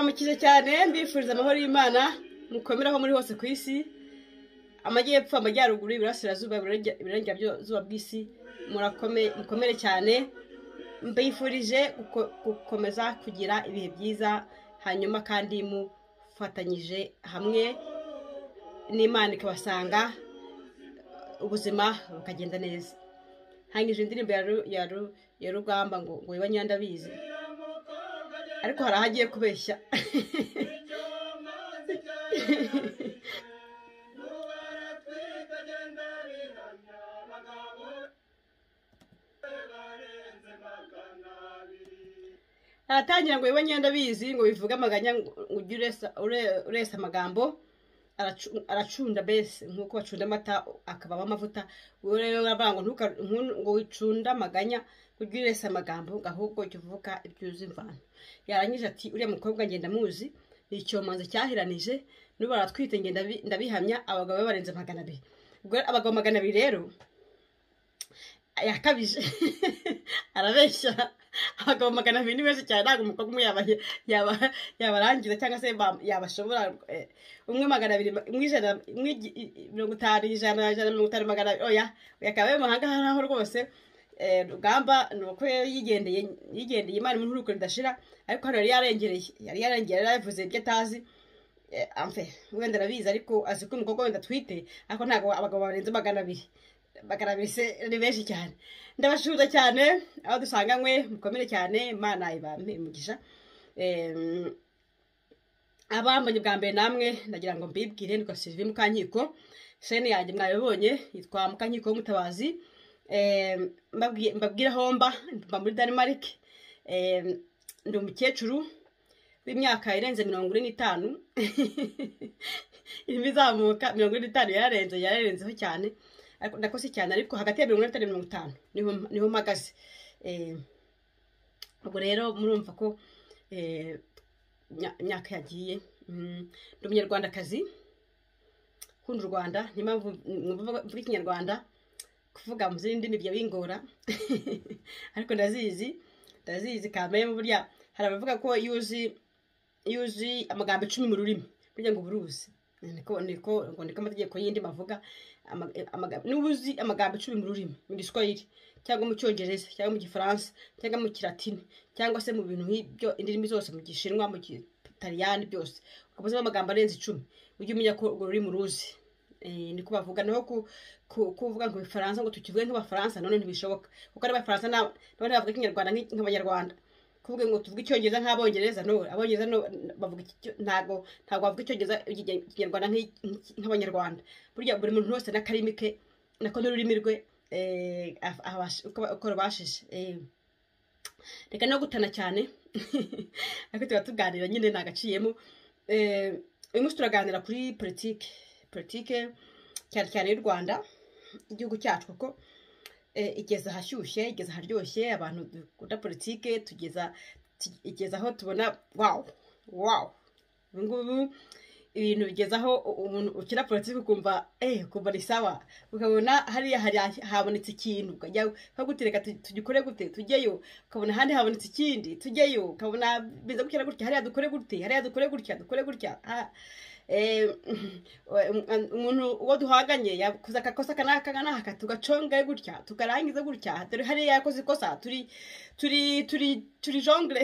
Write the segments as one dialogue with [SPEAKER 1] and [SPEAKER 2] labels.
[SPEAKER 1] murakize cyane mbifuriza amahoro y'imana mukomere aho muri hose ku isi amajyepfo amajyaruguru iburasirazuba iburengerazuba bw'isi murakome mukomere cyane mbifurije guko- gukomeza kugira ibihe byiza hanyuma kandi mufatanyije hamwe n'imana ikabasanga ubuzima bukagenda neza hangije indirimbo ya Ru- ya Ru- ya rugamba ngo ngo wiba nyandabizi ariko hari aho agiye kubeshya aratangira ngo wiba nyandabizi ngo bivuge amaganya ngo ujye uresa- ure- uresa amagambo aracu- aracunda bese nk'uko bacunda amata akabamo amavuta wowe rero uravuga ngo ntuka- ntu- ngo wicunda amaganya ujye uresa amagambo ngo ahubwo jya uvuga ibyo uzi imvano yarangije ati uriya mukobwa ngenda muzi ni icyomanzi cyahiranije n'ubu baratwite ngenda bi- ndabihamya abagabo be barenze magana abiri ubwo rero abagabo magana abiri rero yakabije arabeshya abagabo magana abiri ni benshi cyane ntabwo umukobwa umwe yaba- yaba- yabarangiza cyangwa se ba- yabashobora eh, umwe magana abiri umwe ijana umwe igi- i- i- mirongo itanu ijana ijana na mirongo itanu magana abiri oya yakabaye mu mahanga haraho rwose eh, rugamba ni uko yari yigendeye yigendeye imana impuruko ridashira ariko hano yari yarengereye yari yarengeye yari yavuze ibyo atazi eh, amfe wenda arabizi ariko azi ko umukobwa wenda atwite ariko ntabwo abagabo barenze magana abiri magana abiri se ni benshi cyane ndabashuza cyane aho dusanganywe mukomere cyane imana ibampe imigisha Em, abambanye bwa mbere namwe ndagira ngo mbibwire nitwa sylvie mukankiko shene yanjye mwabibonye yitwa mukankiko w'umutabazi Em, mbabwiye- mbabwire aho mba mba muri denmark Em, ndi umukecuru w'imyaka irenze mirongo ine n'itanu irimo izamuka mirongo ine n'itanu yararenze yararenzeho cyane ariko ndakoze cyane ariko hagati ya mirongo ine n'itanu na mirongo itanu niho niho mpagaze Em, ubwo rero murumva ko eh, imya- imyaka yagiye Mm, ndi umunyarwandakazi nkunda u rwanda niyo mpamvu mwumva mvuga ikinyarwanda kuvuga mu zindi ndimi bijya bingora ariko ndazizi ndazizi kamere mu burya hari abavuga ko iyo uzi iyo uzi amagambo icumi mu rurimi burya ngo uba uruzi niko niko ngo niko amategeko y'indi mavuga ama- amagambo niba uzi amagambo icumi mu rurimi mu giswahili cyangwa mu cyongereza cyangwa mu gifaransa cyangwa mu kilatini cyangwa se mu bintu nk'ibyo indimi zose mu gishinwa mu gitaliyani byose ukaba uzimo amagambo arenze icumi ujye umenya ko urwo rurimi uruzi Eh, niko bavuga naho ku- ku- kuvuga ngo ifaransa ngo tukivuge nk'abafaransa none ntibishoboka kuko n'abafaransa na- nabo ntibavuga ikinyarwanda nk'i- nk'abanyarwanda kuvuga ngo tuvuge icyongereza nk'abongereza no abongereza no bavuga iki- icyo- ntabwo ntabwo bavuga icyongereza ikinya- ikinyarwanda nk'i- nk'i- nk'abanyarwanda burya buri muntu wese n'akarimi ke nako n'ururimi rwe eh, af- abasha- uko uko rubashije Eh, reka no gutana cyane ariko tuba tuganira nyine ntagaciyemo Eh, uyu munsi turaganira kuri politike politike cyane cyane y'u rwanda igihugu cyacu kuko eh, igeze ahashyushye igeze aharyoshye abantu dukunda politike tugeza ti- igeze aho tubona wawu wawu ubu ngubu ibintu bigeze aho u- umuntu ukina politiki ukumva eh ukumva ni sawa ukabona hariya hari habonetse ikintu ukajya ukagutira reka tu- tugikore gute tujyeyo ukabona ahandi habonetse ikindi tujyeyo ukabona biza gukira gutya hariya dukore gute hariya dukore gutya dukore gutya ah, eh, um- umuntu uwo duhanganye yakoze akakosa kanaka kanaka n'aka tugaconga gutya tukarangiza gutya dore hariya yakoze ikosa turi turi turi turi jongere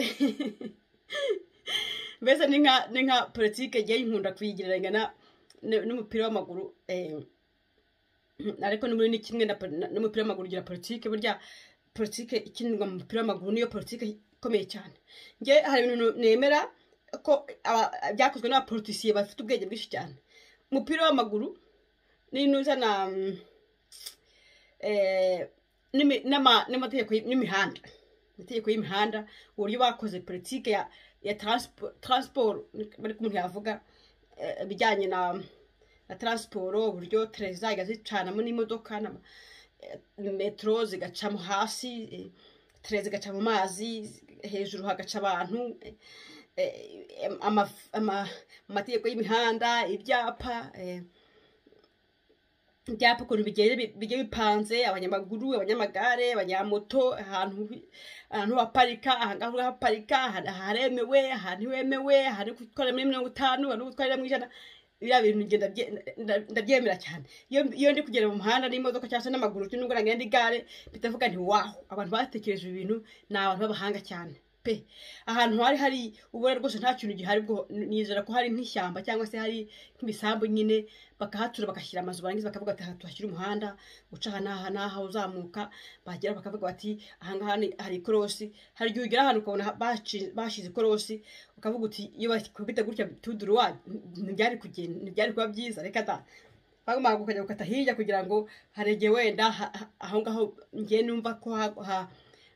[SPEAKER 1] mbese ni nka ni nka politike igiye nkunda kuyigereranya na- n- n'umupira w'amaguru eh, ariko n'ubundi ni kimwe na po- na- n'umupira w'amaguru ugira politike burya politike ikinirwa mu mupira w'amaguru niyo politike ikomeye cyane njye hari ibintu nemera ko aba- byakozwe n'abapolitisiye bafite ubwenge bwinshi cyane umupira w'amaguru n'inuza na mm, eh, n'imi- n'ama- n'amategeko y- n'imihanda amategeko y'imihanda uburyo bakoze politike ya ya transpo- transport bari umuntu yavuga eh, ibijyanye na na transport uburyo tereza igazicanamo n'imodoka na eh, metro zigacamo hasi eh, tereza zigaca mu mazi hejuru hagaca abantu eh, eh, ama- ama- amategeko y'imihanda ibyapa eh, ibyapa ukuntu bigiye bipanze abanyamaguru abanyamagare abanyamoto ahantu ahantu haparika ahangaha urahaparika aharemewe ahantu hemewe hari gutwara muri mirongo itanu hari gutwarira mu ijana biriya bintu ngenda ndabyemera cyane iyo ndi kugenda mu muhanda n'imodoka cyangwa se n'amaguru nubwo nagenda igare bitavuga nti waho abantu batekereje ibintu ni abantu b'abahanga cyane pe ahantu hari hari ubona rwose nta kintu gihari nizera ko hari nk'ishyamba cyangwa se hari nk'ibisambu nyine bakahatura bagashyira amazu barangiza bakavuga ati aha tuhashyira umuhanda uca aha n'aha n'aha uzamuka bagera bakavuga bati aha ngaha hari ikorosi hari igihe ugera ahantu ukabona bashyize ikorosi ukavuga uti iyo bakubita gutya tuduru ntibyari kugenda ntibyari kuba byiza reka da bagomba gukajya gukata hirya kugira ngo harege wenda aho ngaho ngiye numva ko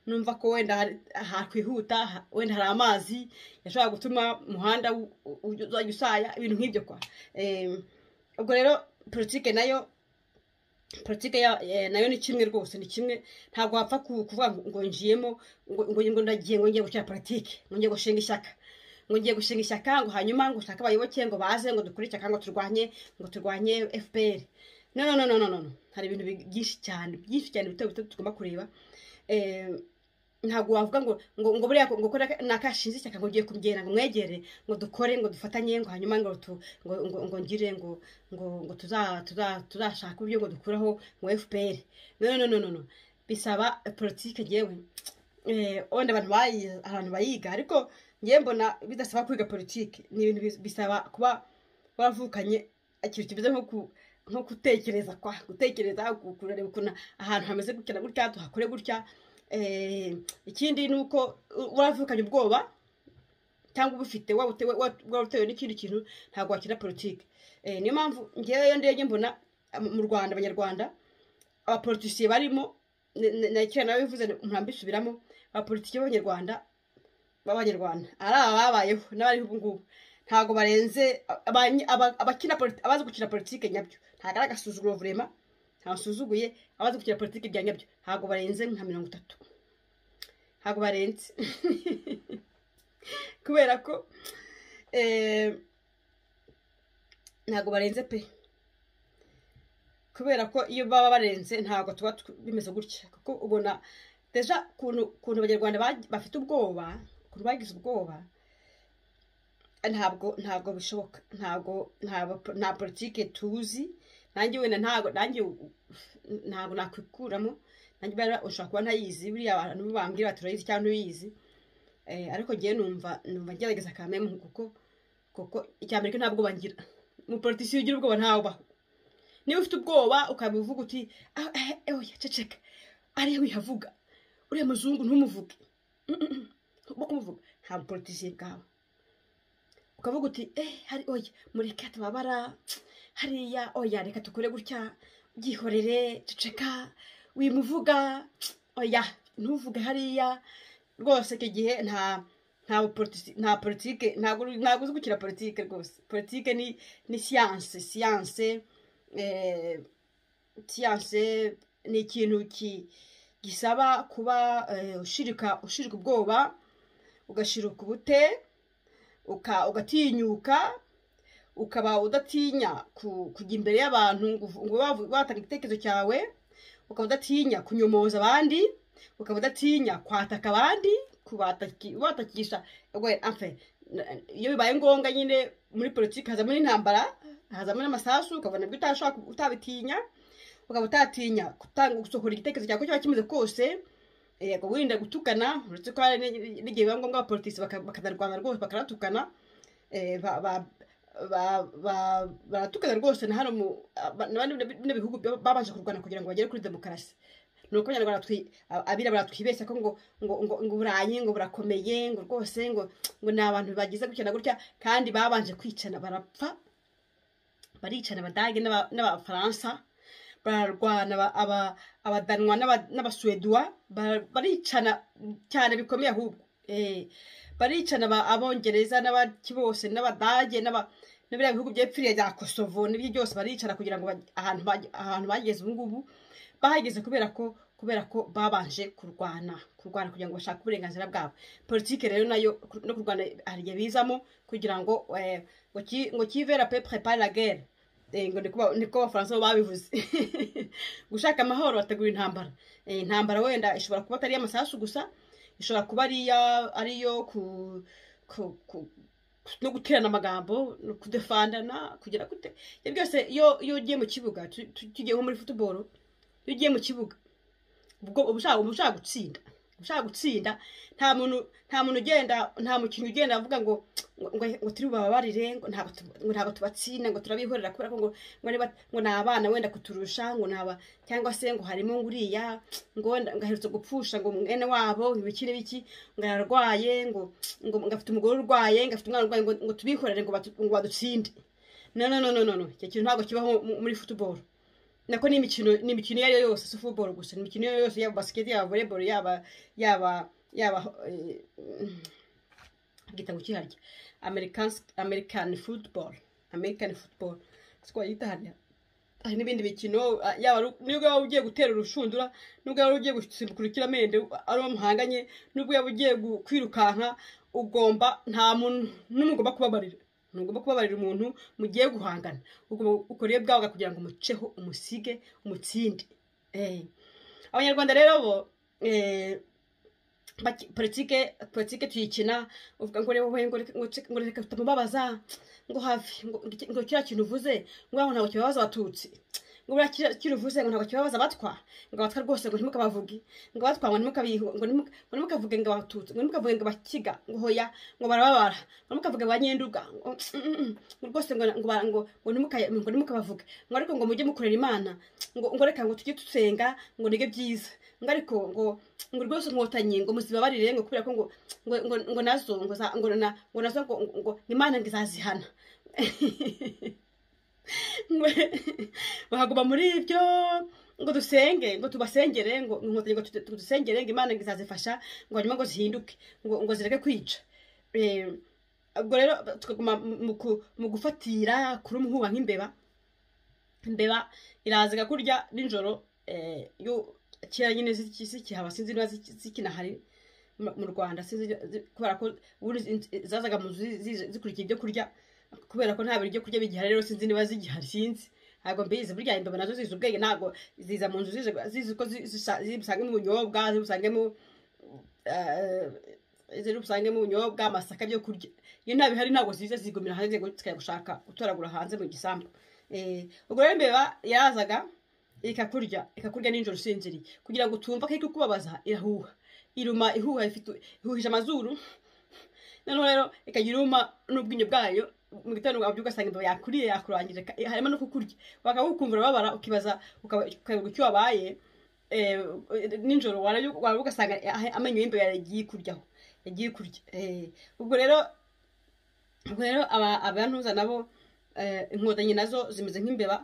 [SPEAKER 1] numva ko wenda hakwihuta wenda hari amazi yashobora gutuma umuhanda uzajya usaya ibintu nk'ibyo kwa ubwo rero politike nayo politike nayo ni kimwe rwose ni kimwe ntabwo wapfa kuvuga ngo njiyemo ngo ndagiye ngo ngiye gukina politike ngo ngiye gushinga ishyaka ngo ngiye gushinga ishyaka ngo hanyuma ngo ushake abayoboke ngo baze ngo dukore ishyaka ngo turwanye ngo turwanye fpr no no no no no hari ibintu byinshi cyane byinshi cyane bito bito tugomba kureba ntabwo wavuga ngo ngo ngo buriya ngo kora nakashinze ishyaka ngo ugiye kumugera ngo mwegere ngo dukore ngo dufatanye ngo hanyuma ngo ngo ngo ngire ngo ngo ngo tuzashaka uburyo ngo dukuraho ngo fpr no no no no bisaba politike ngewe wenda abantu abantu bayiga ariko ngewe mbona bidasaba kwiga politike ni ibintu bisaba kuba waravukanye ikintu kimeze nko ku nko gutekereza kwa gutekereza kureba ukuntu ahantu hameze gutya na gutya tuhakore gutya ikindi ni uko uravukanye ubwoba cyangwa ubufite waba utewe n'ikindi kintu ntabwo wakina politiki niyo mpamvu ngewe iyo ndebye mbona mu rwanda abanyarwanda abapolitisiye barimo nakira nawe bivuze ntambisubiramo abapolitisiye b'abanyarwanda b'abanyarwanda ari aba babayeho n'abariho ubu ngubu ntabwo barenze abakina abazi gukina politiki nyabyo ntabwo ari agasuzuguro vurema ntasuzuguye abazi gukina politiki bya nyabyo ntabwo barenze nka mirongo itatu ntabwo barenze kubera ko ntabwo barenze pe kubera ko iyo baba barenze ntabwo tuba bimeze gutya kuko ubona deja ukuntu abanyarwanda bafite ubwoba ukuntu bagize ubwoba ntabwo ntabwo bishoboka ntabwo nta politike tuzi nanjye wenda ntabwo nanjye ntabwo nakwikuramo nanjye ushobora kuba ntayizi buriya abantu bambwira bati urayizi cyangwa ntuyizi ariko ngewe numva numva ngerageza akamemu kuko kuko icya mbere nta bwoba ngira umupolitisiye ugira ubwoba ntabubaho niba ufite ubwoba ukabivuga uti ewe ceceka ariyo wihavuga uriya muzungu ntumuvuge bo kumuvuga nta mupolitisiye bwawe ukavuga uti eee hari oya mureke tubabara hariya oya reka dukore gutya byihorere duceka wimuvuga oya ntuvuge hariya rwose icyo gihe nta nta politike ntabwo uzi gukina politike rwose politike ni ni siyanse siyanse siyanse ni ikintu gisaba kuba ushirika ushirika ubwoba ugashirika ubute ugatinyuka ukaba udatinya kujya imbere y'abantu ngo watanga igitekerezo cyawe ukaba udatinya kunyomoza abandi ukaba udatinya kwataka abandi kubatakisha iyo bibaye ngombwa nyine muri politiki hazamo n'intambara hazamo n'amasasu ukabona ibyo utabitinya ukaba utatinya gusohora igitekerezo cyawe cyaba kimeze kose yego wirinda gutukana uretse ko hari n'igihe biba ngombwa abapolitisi bakanarwana rwose bakanatukana baratukana rwose na hano mu bihugu babanje kurwana kugira ngo bagere kuri demokarasi ni uko abanyarwanda abirabura twibeshya ko ngo ngo ngo burayi ngo burakomeye ngo rwose ngo ngo ni abantu bagize gutya na gutya kandi babanje kwicana barapfa baricana abadage n'abafaransa bararwana abadanwa n'abasuweduwa baricana cyane bikomeye ahubwo baricana abongereza n'abaki bose n'abadage n'ibiriya bihugu byepfiriye bya kosovo n'ibyo byose baricana kugira ngo ahantu bageze ubu ngubu bahageze kubera ko kubera ko babanje kurwana kurwana kugira ngo bashake uburenganzira bwabo politiki rero nayo no kurwana hari igihe bizamo kugira ngo ngo kivera pe prepare la guerre ngo niko abafaransa bo babivuze gushaka amahoro bategura intambara intambara wenda ishobora kuba atari iy'amasasu gusa ishobora kuba ari iyo no guterana amagambo no kudefandana kugira gute ibyo byose iyo ugiye mu kibuga tugiye nko muri futuboro iyo ugiye mu kibuga uba ushaka gutsinda ushaka gutsinda nta muntu nta muntu ugenda nta mukinnyi ugenda avuga ngo ngo turi bubabarire ngo ntabwo tubatsinda ngo turabihorera kubera ko ngo ni abana wenda kuturusha ngo aba cyangwa se ngo harimo nguriya ngo aherutse gupfusha ngo mwene wabo ibiki n'ibiki ngo ararwaye ngo afite umugore urwaye ngo afite umwana urwaye ngo tubihorere ngo badutsinde no no no no no icyo kintu ntabwo kibaho muri futuboro nako ni imikino iyo ari yo yose si futuboro gusa ni imikino iyo ari yo yose yaba basiketi yaba voreboro yaba yaba yaba bwita ngo ukiharya amerikani futuboro amerikani futuboro twayita hariya hari n'ibindi mikino yaba nubwo waba ugiye gutera urushundura nubwo waba ugiye gusimbuka urukiramende ari uwo muhanganye nubwo waba ugiye kwirukanka ugomba nta muntu n'umwe ugomba kubabarira ntugomba kubabarira umuntu mugiye guhangana ubwo rero bwabaga kugira ngo umuceho umusige umutsinde abanyarwanda rero bo politike politike tuyikina uvuga ngo reba ngo reka tutamubabaza ngo hafi ngo kiriya kintu uvuze ngo ntabwo kibabaza abatutsi ngo buriya kiriya uvuze ngo ntabwo kibabaza abatwa ngo abatwa rwose ngo ntimukabavuge ngo abatwa ngo ntimukavuge ngo abatutsi ngo ntimukavuge ngo bakiga ngo hoya ngo barababara ngo ntimukavuge ba nyenduga ngo rwose ngo ntimukabavuge ngo ariko ngo mujye mukorera imana ngo reka ngo tujye dusenga ngo nige byiza ngo ariko ngo ngo rwose inkotanyi ngo muzibabarire ngo kubera ko ngo ngo nazo ngo nazo ngo imana ngo izazihana bahaguma muri ibyo ngo dusenge ngo tubasengere ngo inkotanyi ngo tudusengere ngo imana izazifasha ngo hanyuma ngo zihinduke ngo zireke kwica ubwo rero tukaguma mu gufatira kuri umuhuba nk'imbeba imbeba iraza igakurya nijoro kera nyine zikihaba sinzi niba zikinahari mu rwanda kubera ko zazaga mu nzu zikurikiye ibyo kurya kubera ko nta biryo kurya bigihari rero sinzi niba zigihari sinzi ntabwo mbizi burya imbeba nazo zizi ubwenge ntabwo ziza mu nzu zizi ko zibusangemo ubunyobwa zibusangemo zibusangemo ubunyobwa amasaka byo kurya iyo nta bihari ntabwo ziza zigumira hanze zikajya gushaka gutoragura hanze mu gisambu ubwo rero imbeba yarazaga ikakurya ikakurya nijoro usinziriye kugira ngo utumva ko iri kukubabaza irahuha iruma ihuha ihuhije amazuru noneho rero ikagira iruma n'ubwinyo bwayo mu gitondo wabyuka ugasanga imbeba yakuriye yakurangije harimo no kukurya wakaba ukumva urababara ukibaza ukareba icyo wabaye nijoro waba ugasanga amenyo y'imbeba yagiye kuryaho yagiye kurya ubwo rero ubwo rero abantuza nabo inkotanyi nazo zimeze nk'imbeba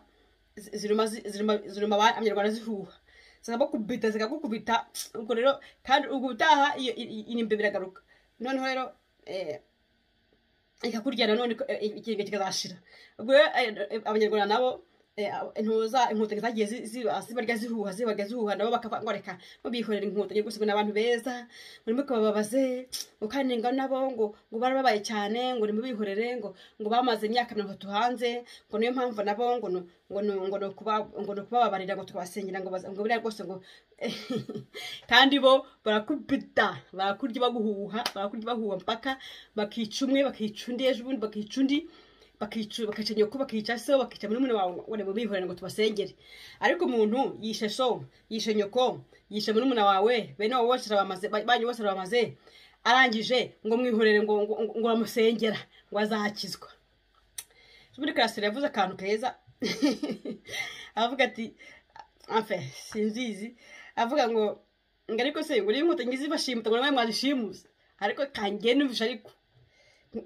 [SPEAKER 1] ziruma abanyarwanda zihuha zikabakubita zikagukubita ubwo rero kandi ubwo utaha iyi mbeba iragaruka noneho rero ikakurya nanone ikigega kikazashira ubwo abanyarwanda nabo intuza inkotanyi zagiye zibarya zihuha zibarya zihuha nabo bakavuga ngo reka mubihorera inkotanyi gusa ni abantu beza murimo kubababaze mukaninga nabo ngo ngo barababaye cyane ngo nimubihorere ngo ngo bamaze imyaka mirongo itatu hanze ngo niyo mpamvu nabo ngo ngo ngo ni ukubababarira ngo tubasengera ngo ngo buriya rwose ngo kandi bo barakubita barakurya baguhuha barakurya bahuha mpaka bakica umwe bakica undi ejo ubundi bakica undi bakica nyoko bakica so bakica murumuna wawe ngo bihorere ngo tubasengere ariko umuntu yishe so yishe nyoko yishe murumuna wawe bene wabo bose arabamaze banyu bose arabamaze arangije ngo mwihorere ngo ngo bamusengera ngo azakizwa muri karasire yavuze akantu keza aravuga ati amfe sinzizi avuga ngo ngo ariko se ngo niba inkotanyi zibashimuta ngo nawe mwazishimuze ariko kangiye numvisha ariko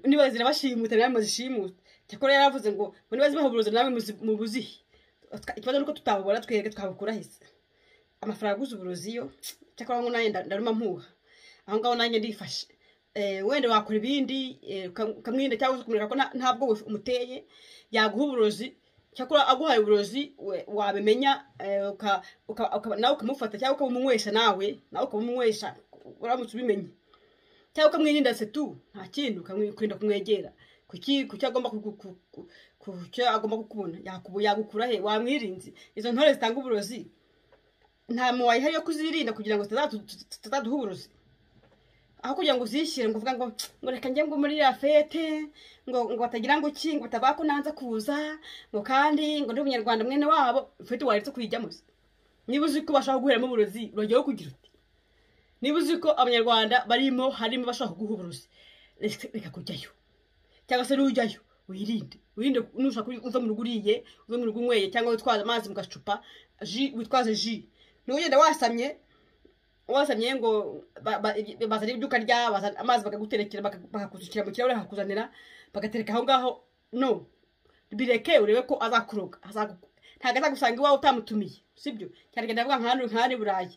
[SPEAKER 1] niba zirabashimuta nawe muzishimuta cyakora yaravuze ngo ngo niba zibaha uburozi nawe mubuzihe ikibazo ni uko tutabubona twebwe twabukura hese amafaranga aguze uburozi yo cyakora ngo nanjye ndaruma mpuha aho ngaho nanjye ndifashe wenda wakora ibindi ukamwinda cyangwa ukamwereka ko ntabwo umuteye yaguha uburozi cyakora aguhaye uburozi wabimenya nawe ukamufata cyangwa ukabumunywesha nawe nawe ukabumunywesha uramutse ubimenye cyangwa ukamwirinda se tu nta kintu ukarinda kumwegera kuki kuki agomba kucyo agomba kukubona yagukura he wamwirinze izo ntore zitanga uburozi nta muntu wayihari yo kuzirinda kugira ngo tutazaduha uburozi aho kugira ngo uzishyire ngo uvuga ngo ngo reka njye ngo muri ya fete ngo ngo batagira ngo iki ngo batabako nanze kuza ngo kandi ngo ndi umunyarwanda mwene wabo fete waretse kuyijyamo niba uzi ko bashaka guheramo uburozi urajyaho kugira uti niba uzi ko abanyarwanda barimo harimo bashaka kuguha uburozi reka kujyayo cyangwa se n'ujyayo wirinde wirinde nushaka uza mu rugo uriye uza mu rugo unyweye cyangwa witwaza amazi mu gacupa ji witwaze ji ntugende wasamye wasamye ngo bazana ibyo ukarya bazana amazi bakaguterekera bakakuzukira mu kirahure bakakuzanira bagatereka aho ngaho no bireke urebe ko azakuroga ntabwo azagusanga iwawe utamutumiye sibyo cyane kandi avuga nk'ahandi nk'ahandi burayi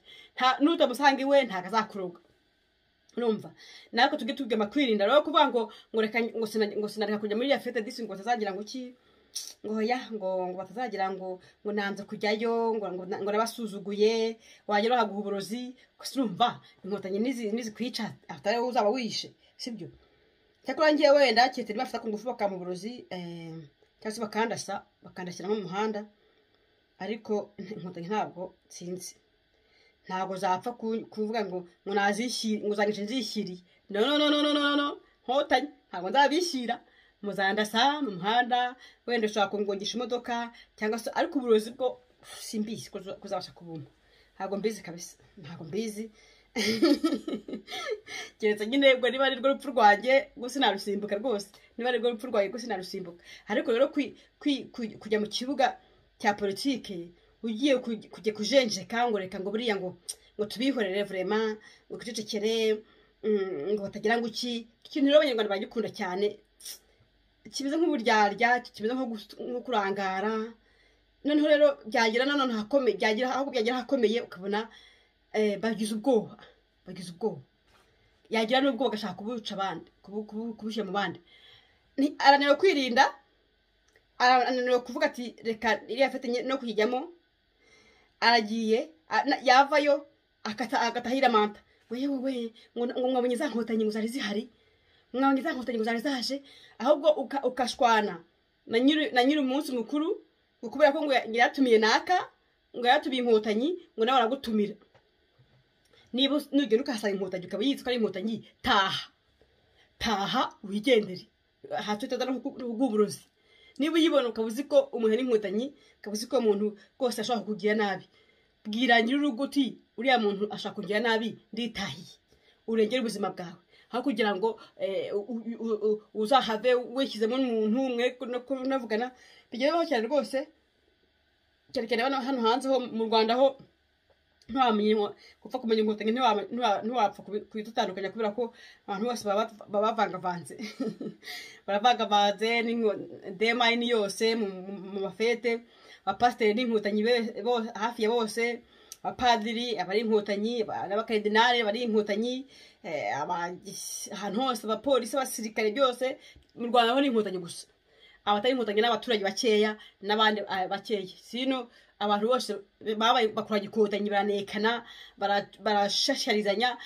[SPEAKER 1] n'utamusanga iwe ntabwo azakuroga numva natwe tujye tubwema kwirinda rero kuvuga ngo ngo reka ngo sinareka kujya muri ya fete disi ngo batazagira ngo iki ngo ya ngo ngo batazagira ngo ngo nanze kujyayo ngo ngo nabasuzuguye wagera bakaguha uburozi urumva inkotanyi nizikwica atari wowe uzaba wishe sibyo cyakora ngewe wenda kiheteri bafite ku ngufu bakamba uburozi cyangwa se bakandasa bakandashyira mu muhanda ariko inkotanyi ntabwo nsinzi ntabwo zapfa kuvuga ngo ngo nazishyire ngo uzanyice nzishyiriye no no no no no no nkotanyi ntabwo nzabishyira muzandasa mu muhanda wenda ushobora kungongisha imodoka cyangwa se ariko uburozi bwo simbizi kuzabasha kubuma ntabwo mbizi kabisa ntabwo mbizi keretse nyine ubwo niba ari rwo rupfu rwanjye rwo sinarusimbuka rwose niba ari rwo rupfu rwanjye rwo sinarusimbuka ariko rero kujya mu kibuga cya politiki ugiye kujya kujenjeka ngo reka ngo buriya ngo ngo tubihorere vurema ngo twicecekere ngo batagira ngo iki ikintu rero abanyarwanda bagikunda cyane kimeze nk'uburyarya kimeze nko kurangara noneho rero byagira nanone hakomeye byagira ahubwo byagira hakomeye ukabona bagize ubwoba bagize ubwoba yagira n'ubwo bagashaka kubuca abandi kubushyira mu bandi arananiwe kwirinda arananiwe kuvuga ati reka iriya fete no kuyijyamo aragiye yavayo agatahira manta wewe ngo mwabonye za nkotanyi ngo zari zihari mwabonye za nkotanyi ngo zari zaje ahubwo ukashwana na nyiri umunsi mukuru ngo kubera ko ngo yaratumiye naka ngo yaratumiye inkotanyi ngo nawe aragutumira niba nugenda ukahasanga inkotanyi ukaba yizi ko ari inkotanyi taha taha wigendere hatutaza no kuguburozi niba uyibona ukaba uzi ko umuntu ari inkotanyi ukaba uzi ko umuntu rwose ashobora kukugira nabi bwira nyir'urugo uti uriya muntu ashaka kugira nabi nditahiye urengere ubuzima bwawe aho kugira ngo uzahave wishyizemo umuntu mwe unavugana bigezeho cyane rwose cyane hano hanze ho mu rwanda ho ntiwamenye gupfa kumenya inkotanyi ntiwapfa kuyidutandukanya kubera ko abantu bose baba bavangavanze baravangavanze demayini yose mu mafete abapasiteri n'inkotanyi hafi ya bose abapadiri abari inkotanyi n'abakaridinari bari inkotanyi ahantu hose abapolisi abasirikare byose mu rwanda ho ni inkotanyi gusa abatari inkotanyi n'abaturage bakeya n'abandi bakeya sino abantu bose babaye bakora ikotanyi baranekana barashasharizanya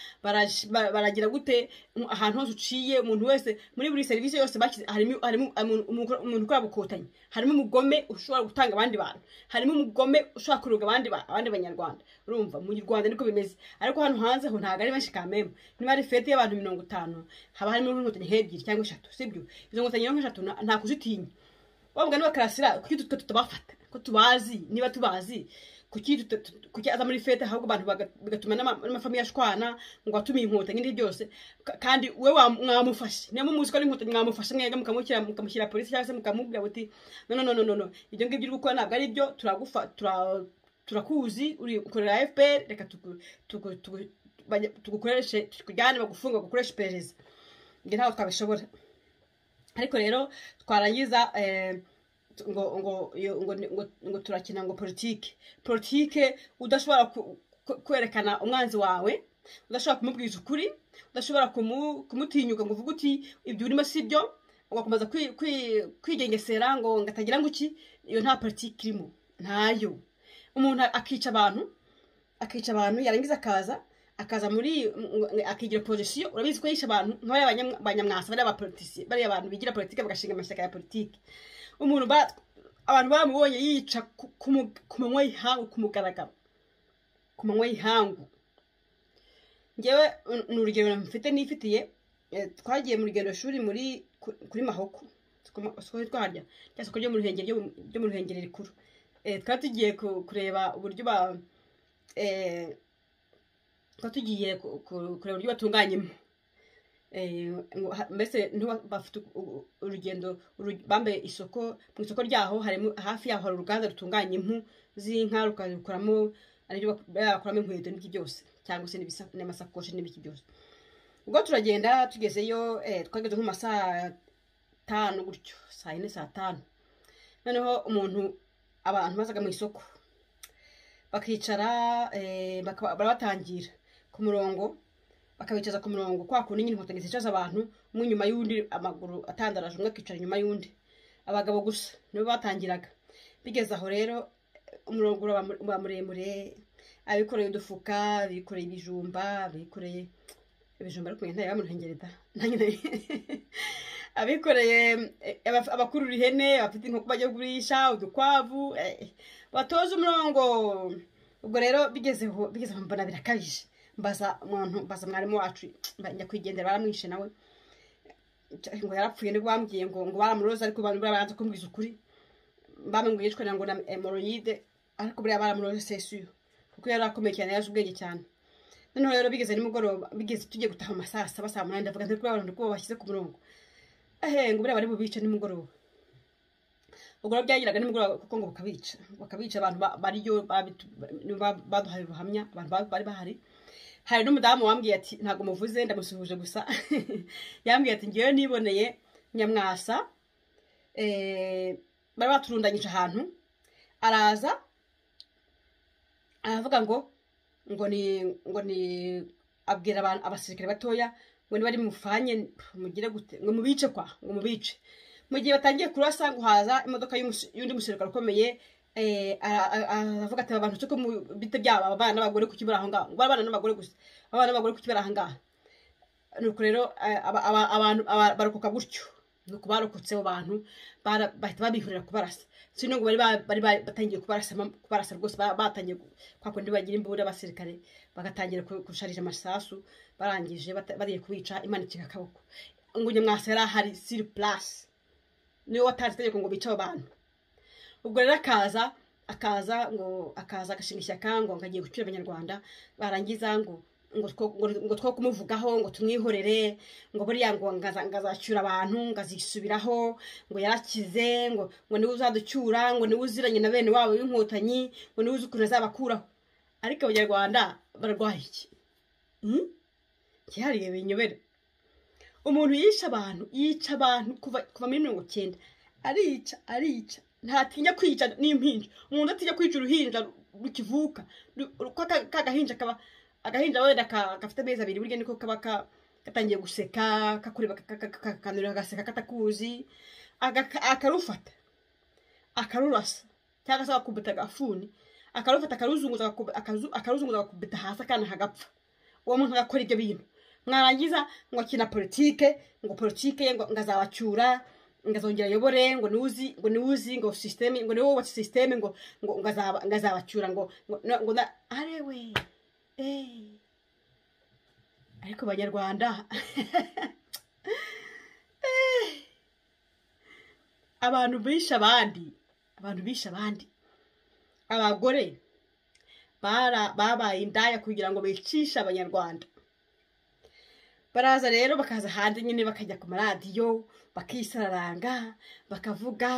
[SPEAKER 1] baragira gute ahantu hose uciye umuntu wese muri buri serivisi yose bashyize harimo umuntu ukora gukotanyi harimo umugome ushobora gutanga abandi bantu harimo umugome ushobora kuroga abandi abandi banyarwanda urumva mu rwanda niko bimeze ariko hano hanze ho ntabwo ari benshi kamembe niba ari fete y'abantu mirongo itanu haba harimo inkotanyi nk'ebyiri cyangwa eshatu sibyo izo nkotanyi nk'eshatu nta kuzitinya wabwa nibakarasira kuki tutwe tutabafata ko tubazi niba tubazi kuki aza muri fete ahubwo abantu bigatuma n'amafamiye ashwana ngo atumiye inkotanyi n'ibindi byose kandi we mwamufashe niyo muzi ko ari inkotanyi mwamufashe mwega mukamushyira polisi cyangwa se mukamubwira muti no no no no no ibyo ngibyo uri gukora ntabwo ari byo turagufa turakuzi uri ukorera fpr reka tugukoreshe tukujyane bagufunga bagukoresha iperereza ibyo ntabwo twabishobora ariko rero twarangiza ngo ngo ngo ngo turakina ngo politike politike udashobora kwerekana umwanzi wawe udashobora kumubwiza ukuri udashobora kumutinyuka ngo uvuge uti ibyo urimo si byo ugakomeza kwigengesera ngo ngatagira ngo iki iyo nta politike irimo ntayo umuntu akica abantu akica abantu yarangiza akaza akaza muri akigira pozisiyo urabizi ko yishe abantu nk'abariya banyamwasa bariya abapolitisiye bariya abantu bigira politiki bagashinga amashyaka ya politiki umuntu abantu bamubonye yica ku manywa y'ihangu ku mugaragaro ku manywa y'ihangu ngewe ni urugero mfite n'ifitiye twagiye mu rugendo shuri muri kuri mahoko twari twarya cyangwa isoko ryo mu ruhengeri ryo mu ruhengeri rikuru twari tugiye kureba uburyo ba twari tugiye kureba uburyo batunganyamo mbese bafite urugendo bambaye isoko mu isoko ryaho harimo hafi yaho hari uruganda rutunganya impu z'inka rukazikoramo aribyo bakoramo inkweto n'iki byose cyangwa se n'amasakoshi n'ibiki byose ubwo turagenda tugezeyo twageze nko mu masaa tanu gutyo saa yine saa tanu noneho umuntu abantu bazaga mu isoko bakicara barabatangira ku murongo bakabicaza ku murongo kwa kundi nyine inkotanyi zicaza abantu umwe inyuma y'undi amaguru atandaraje umwe akicara inyuma y'undi abagabo gusa nibo batangiraga bigeze aho rero umurongo uba muremure abikoreye udufuka abikoreye ibijumba abikoreye ibijumba ariko ntayo bamuhengere da abikoreye abakurura ihene abafite inkoko bajya kugurisha udukwavu batoza umurongo ubwo rero bigezeho bigezeho mbona birakabije mbaza umuntu mbaza mwarimu wacu njya kwigendera baramwishe nawe ngo yarapfuye nibwo bambwiye ngo ngo baramuroza ariko babanza kumbwiza ukuri bamubwiye yitwa ngo na emoroyide ariko buriya baramuroza sesuyo kuko yari akomeye cyane yaje ubwenge cyane noneho rero bigeze nimugoroba bigeze tugiye gutaha amasaha saba saa munani ndavuga ntari kubabona ndi kuba bashyize ku murongo ahe ngo buriya bari bubice nimugoroba ubwo rero byagiraga nimugoroba kuko ngo bakabica bakabica abantu bariyo baduhaye ubuhamya abantu bari bahari hari n'umudamu wambwiye ati ntabwo muvuze ndamusuhuje gusa yambwiye ati ngewe niboneye nyamwasa bari baturundanyije ahantu araza aravuga ngo ngo ni ngo ni abwira abantu abasirikare batoya ngo niba ari mufanye mugire gute ngo mubice kwa ngo mubice mu gihe batangiye kurasa ngo haza imodoka y'undi musirikare ukomeye aravuga ati abantu cyo mu bite byabo abana n'abagore ku kibara aho ngaho ngo abana n'abagore gusa abana n'abagore ku kibara aho ngaho nuko rero abantu barokoka gutyo nuko barokotse abo bantu bahita babihurira kubarasa si nubwo bari batangiye kubarasa rwose batangiye kwa kundi bagira imbunda abasirikare bagatangira gusharira amasasu barangije bariye kubica imanikira akaboko ngo nyamwasa yari ahari siri purasi niwe watanze itegeko ngo bice abo bantu ubwo rero akaza akaza ngo akaza agashinga ishyaka ngo agiye gucyura abanyarwanda barangiza ngo ngo two kumuvugaho ngo tumwihorere ngo buriya ngo ngazacyura abantu ngazisubiraho ngo yarakize ngo ngo niwe uzaducyura ngo niwe uziranye na bene wabo w'inkotanyi ngo niwe uzi ukuntu azabakuraho ariko abanyarwanda barwaye iki cyihariye binyobera umuntu yisha abantu yica abantu kuva muri mirongo icyenda arica arica ntatinya kwica n'impinja umuntu atinya kwica uruhinja rukivuka ko kagahinja kaba agahinja wenda gafite amezi abiri burya niko kaba gatangiye guseka kakureba kakanurira agaseka katakuzi akarufata akarurasa cyangwa se agakubita agafuni akarufata akaruzunguza agakubita hasi akana hagapfa uwo muntu agakora ibyo bintu mwarangiza ngo akina politike ngo politike ngo azabacyura ngo azongera ayobore ngo niwuzi ngo niwuzi ngo sisiteme ngo niwe wubatse sisiteme ngo ngo azabacyura ngo ngo na arewe ariko abanyarwanda abantu bishe abandi abantu bishe abandi abagore babaye indaya kugira ngo bicishe abanyarwanda baraza rero bakaza hanze nyine bakajya ku maradiyo bakisararanga bakavuga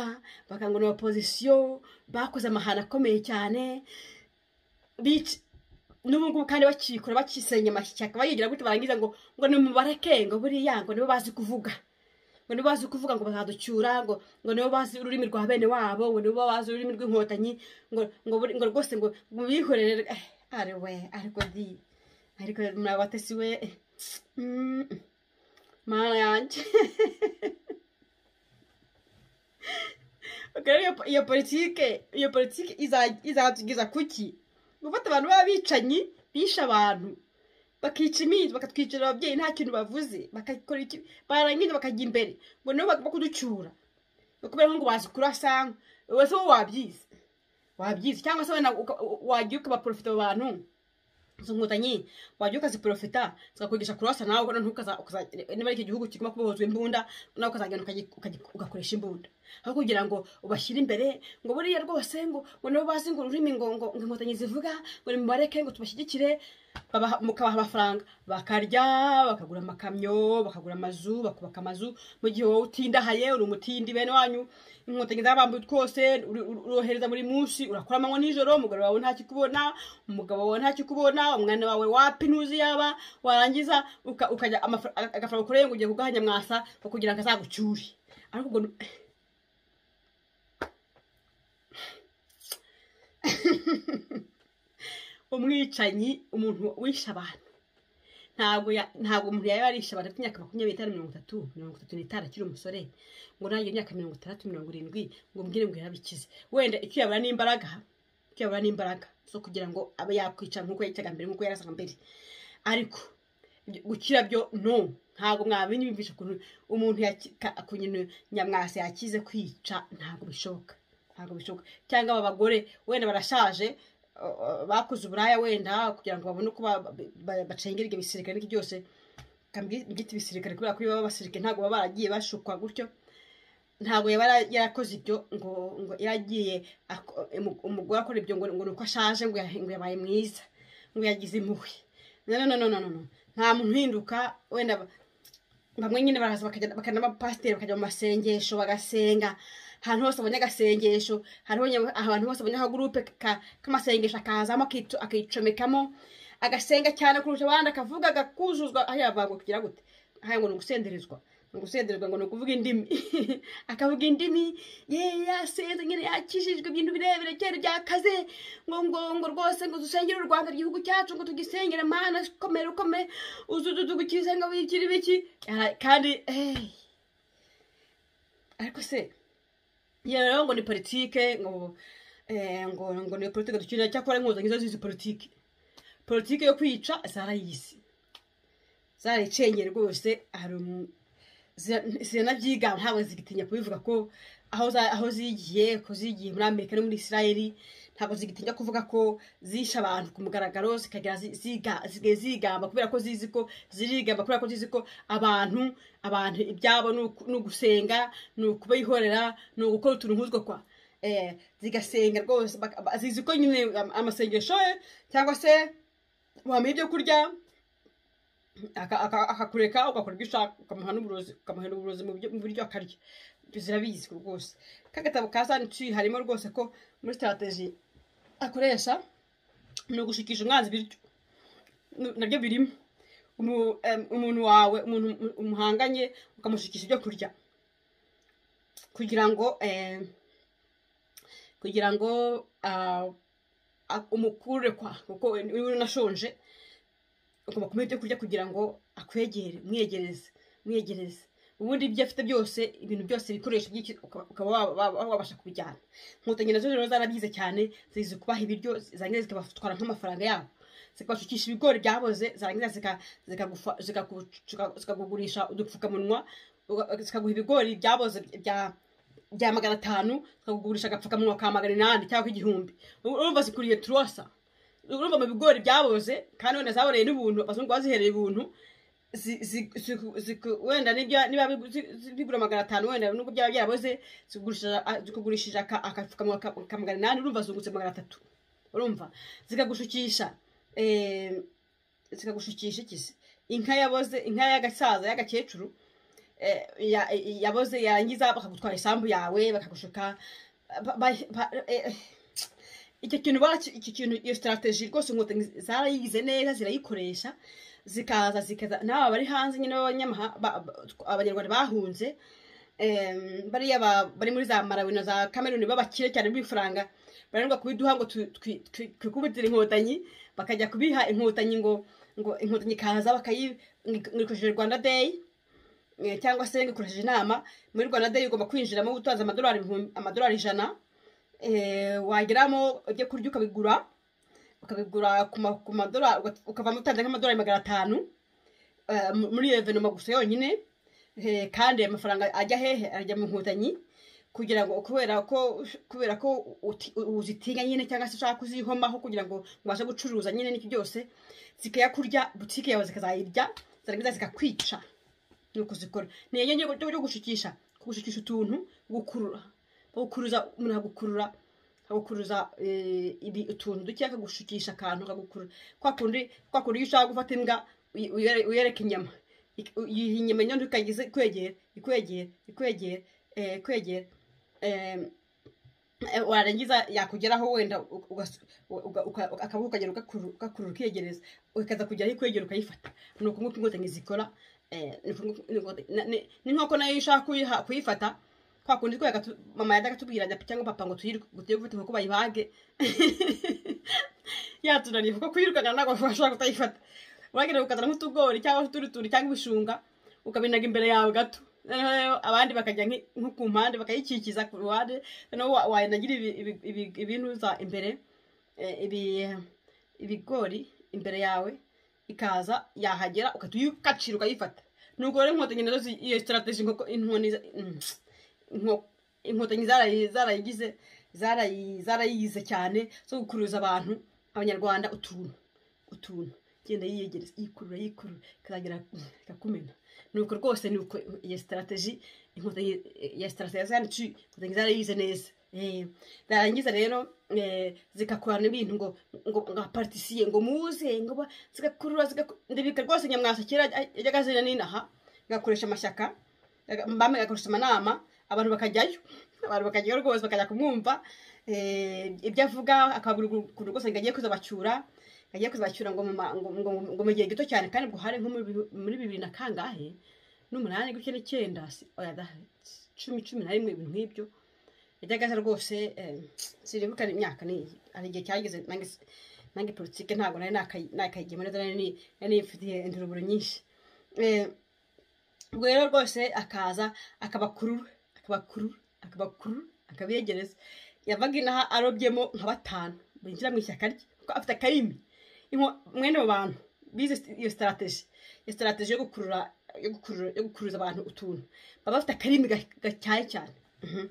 [SPEAKER 1] bakangana opozisiyo bakoze amahano akomeye cyane n'ubu ngubu kandi bakikora bakisenya amashyaka bayigira gutyo barangiza ngo ngo ni mubareke ngo buriya ngo nibo bazi kuvuga ngo nibo bazi kuvuga ngo bazaducyura ngo ngo nibo bazi ururimi rwa bene wabo ngo nibo bazi ururimi rw'inkotanyi ngo ngo ngo rwose ngo bihorere ari we ariko di ariko murabatesi we mana yanjye iyo politike iyo politike izatugiza kuki gufata abantu b'abicanyi bishe abantu bakica iminsi bakatwicira ababyeyi nta kintu bavuze bakakora iki barangiza bakajya imbere ngo nabo bakuducyura kubera ngo bazi kurasanga wowe se wowe wabyize wabyize cyangwa se wagiye ukabaporofita abo bantu izo nkotanyi wagiye ukaziporofita zikakwigisha kurasa nawe niba ari iki gihugu kiguma kubohozwa imbunda nawe ukazagenda ugakoresha imbunda aho kugira ngo ubashyire imbere ngo buriya rwose ngo ngo nabo bazi ngo ururimi ngo ngo inkotanyi zivuga ngo nimubareke ngo tubashyigikire mukabaha amafaranga bakarya bakagura amakamyo bakagura amazu bakubaka amazu mu gihe wowe utindahaye uri umutindi bene wanyu inkotanyi zabambuye twose urohereza buri munsi urakora amanywa nijoro umugabo wawe ntakikubona umugabo wawe ntakikubona umwana wawe wapi ntuzi yaba warangiza ukajya agafaranga ukoreye ngo ugiye kugahanya mwasa kugira ngo azagucyure ariko ubwo umwicanyi umuntu wisha abantu ntabwo ntabwo umuntu yaba yarisha abantu afite imyaka makumyabiri n'itanu mirongo itatu mirongo itatu n'itanu akiri umusore ngo nayo imyaka mirongo itandatu mirongo irindwi ngo mbwire ngo yarabikize wenda icyo yabura n'imbaraga icyo yabura n'imbaraga zo kugira ngo abe yakwica nk'uko yicaga mbere nk'uko yarasaga mbere ariko gukira byo no ntabwo mwabimenya bimvisha ukuntu umuntu nyine nyamwasa yakize kwica ntabwo bishoboka ntabwo bishoboka cyangwa aba bagore wenda barashaje bakoze uburaya wenda kugira ngo babone uko bacengera ibyo bisirikare n'iki byose byita ibisirikare kubera ko iyo baba basirikare ntabwo baba baragiye bashukwa gutyo ntabwo yaba yarakoze ibyo ngo ngo yaragiye umugore akora ibyo ngo ni uko ashaje ngo yabaye mwiza ngo yagize impuhwe nta muntu uhinduka wenda bamwe nyine baraza bakajya abapasiteri bakajya mu masengesho bagasenga ahantu hose abonye agasengesho ahantu hose abonye akagurupe k'amasengesho akazamo akicomekamo agasenga cyane kurusha abandi akavuga agakuzuzwa aho yavango kugira gute aha ngo ni ugusenderezwa ni ugusenderezwa ngo ni ukuvuga indimi akavuga indimi ye yasenze nyine yakijijwe ibintu birebire cyane byakaze ngo ngo ngo rwose ngo dusengere u rwanda igihugu cyacu ngo tugisengere mana komera ukomere uzududugukize ngo bikiri biki kandi ariko se iyo rero ngo ni politike ngo ngo ngo ni politike dukenera cyakora inkotanyi zo zizi politike politike yo kwica zarayizi zarayicengeye rwose ziranabyiga ntabwo zigitinya kubivuga ko aho zigiye ko zigiye muri amerika no muri israeli ntabwo zigitinya kuvuga ko zisha abantu ku mugaragaro zikagera zisigaye zigamba kubera ko zizi ko zirigamba kubera ko zizi ko abantu abantu ibyabo ni ugusenga ni ukubihorera ni ugukora utuntu nk'utwo kwa zigasenga rwose zizi ko nyine amasengesho cyangwa se wamuha ibyo kurya akakureka ugakora ibyo ushaka ukamuha n'uburozi ukamuha uburozi mu buryo akarya zirabizi rwose k'agatabo ka sanici harimo rwose ko muri sitarategi akoresha ni ugushikisha umwanzi ibiryo nabyo birimo umuntu wawe umuntu umuhanganye ukamushikisha ibyo kurya kugira ngo kugira ngo umukure kwa kuko niba unashonje ugomba kumuha ibyo kurya kugira ngo akwegere umwegereze umwegereze ubundi ibyo afite byose ibintu byose ibikoresho ukaba wabasha kubijyana inkotanyi nazo rero zarabyize cyane zizi kubaha ibiryo zarangiza zikabatwara nk'amafaranga yabo zikabashukisha ibigori byaboze zarangiza zikakugurisha udupfukamunwa zikaguha ibigori byaboze bya magana atanu zikakugurisha agapfukamunwa ka magana inani cyangwa igihumbi urumva zikuriye turosa urumva mu bigori byaboze kandi wenda zaboreye n'ubuntu abazungu bazihereye ubuntu wenda niba bigura magana atanu wenda nubwo byaba byaraboze zikugurishije agapfukamunwa ka magana inani urumva zungutse magana atatu urumva zikagushukisha zikagushukisha ikisi inka yaboze inka y'agasaza y'agakecuru yaboze yarangiza bakagutwara isambu yawe bakagushuka icyo kintu icyo kintu iyo sitarategi rwose inkotanyi zarayigize neza zirayikoresha zikaza zikaza n'aba bari hanze nyine abanyarwanda bahunze bariya bari muri za marawi na za kameruni b'abakire cyane b'ifaranga bararindwa kubiduha ngo twikubitire inkotanyi bakajya kubiha inkotanyi ngo ngo inkotanyi ikaza bakayikoresheje rwanda day cyangwa se ikoresheje inama muri rwanda day ugomba kwinjiramo utanze amadolari ijana wageramo ibyo kurya ukabigura ukabigura ku ma- ku madorari ukavamo utanze nk'amadorari magana atanu eh, mu- muri iyo venoma gusa yonyine Eh, kandi ayo mafaranga ajya hehe ajya mu nkotanyi kugira ngo kubera ko kubera ko uti- uzitinya nyine cyangwa se ushaka kuzihomaho kugira ngo ubashe gucuruza nyine n'iki byose zikayakurya butike yawe zikazayirya zarangiza zikakwica ni ukuzikora ni iyo nyine yo gushikisha gushikisha utuntu gukurura gukuruza umuntu agukurura akagukuruza eh, ibi- utuntu duke akagushikisha akantu akagukurura kwa kundi kwa kundi iyo ushaka gufata imbwa uy- uyere- uyereka inyama Ik- u- yiha inyama nyondo ikagize ikwegera ikwegera ikwegera eh, ikwegera em, eh, warangiza yakugeraho wenda ugas- uga- uga- uka- akaboko ukagera ugakuru- ugakurura ukiyegereza ukaza kugeraho ikwegera ukayifata ni uku nguko inkotanyi zikora eh, ni uku nguko inkotanyi- na- ni- ni nk'uko nayo iyo ushaka kuyiha- kuyifata kwa kundi twega tu- mama yajyaga atubwira ati cyangwa papa ngo tuyirwe tugiye gufata inkoko bayibage yatunaniye kuko kuyirukana ntabwo washobora kutayifata uragenda ukazana nk'utugori cyangwa utundi tuntu cyangwa ibishunga ukabinaga imbere yawe gato noneho rero abandi bakajya nki- nko ku mpande bakayikikiza ku ruhande noneho wa- wayinagira ibi- ibi- ibi- ibinuza imbere eh, ibi- ibigori imbere yawe ikaza yahagera ugahita uyikacira ukayifata nuko rero inkotanyi nazo zi- iyo sitarategi nkoko inkoni za- mm, inko- inkotanyi zarayi- zarayigize zarayi- zarayize cyane zo gukuruza abantu abanyarwanda utuntu utuntu igenda yiyegereza yikurura yikurura ikazagera ikakumena nuko rwose nuko iyo sitarategi inkotanyi ya sitarategi zanditse inkotanyi zarayize neza Eh, zarangiza rero eh, zikakorana ibintu ngo ngo nka paritisiye ngo muze ngo ba- zigakurura zigaku- ndabika rwose nyamwasa kera yajyaga azana n'inaha agakoresha amashyaka mbamwe agakoresha amanama abantu bakajyayo abantu bakajyayo rwose bakajya kumwumva eh, ibyo avuga akabura ukuntu rwose ngo agiye kuzabacyura agiye kuzabacyura ngo mu ma- ngo- ngo- ngo mu gihe gito cyane kandi ngo uhare nko muri bibi- muri bibiri na kangahe n'umunani gutya n'icyenda si- oya da- cumi cumi na rimwe ibintu nk'ibyo yajyaga aza rwose eh, sinibuka imyaka ni iyi. hari igihe cyageze nanjye si- nanjye politike ntabwo nari nakayi- nakayigiyemo neza nari ni- nari nifitiye induruburo nyinshi Eh, ubwo rero rwose akaza akabakurura akabakurura akabakurura akabegereza yavaga inaha arobyemo nka batanu binjira mu ishyaka rye kuko afite akarimi Inko- mwene abo bantu bize sti- iyo sitarategi iyo sitarategi yo gukurura yo gukurura yo gukuruza abantu utuntu baba bafite akarimi ga- gatyaye cyane Mhm.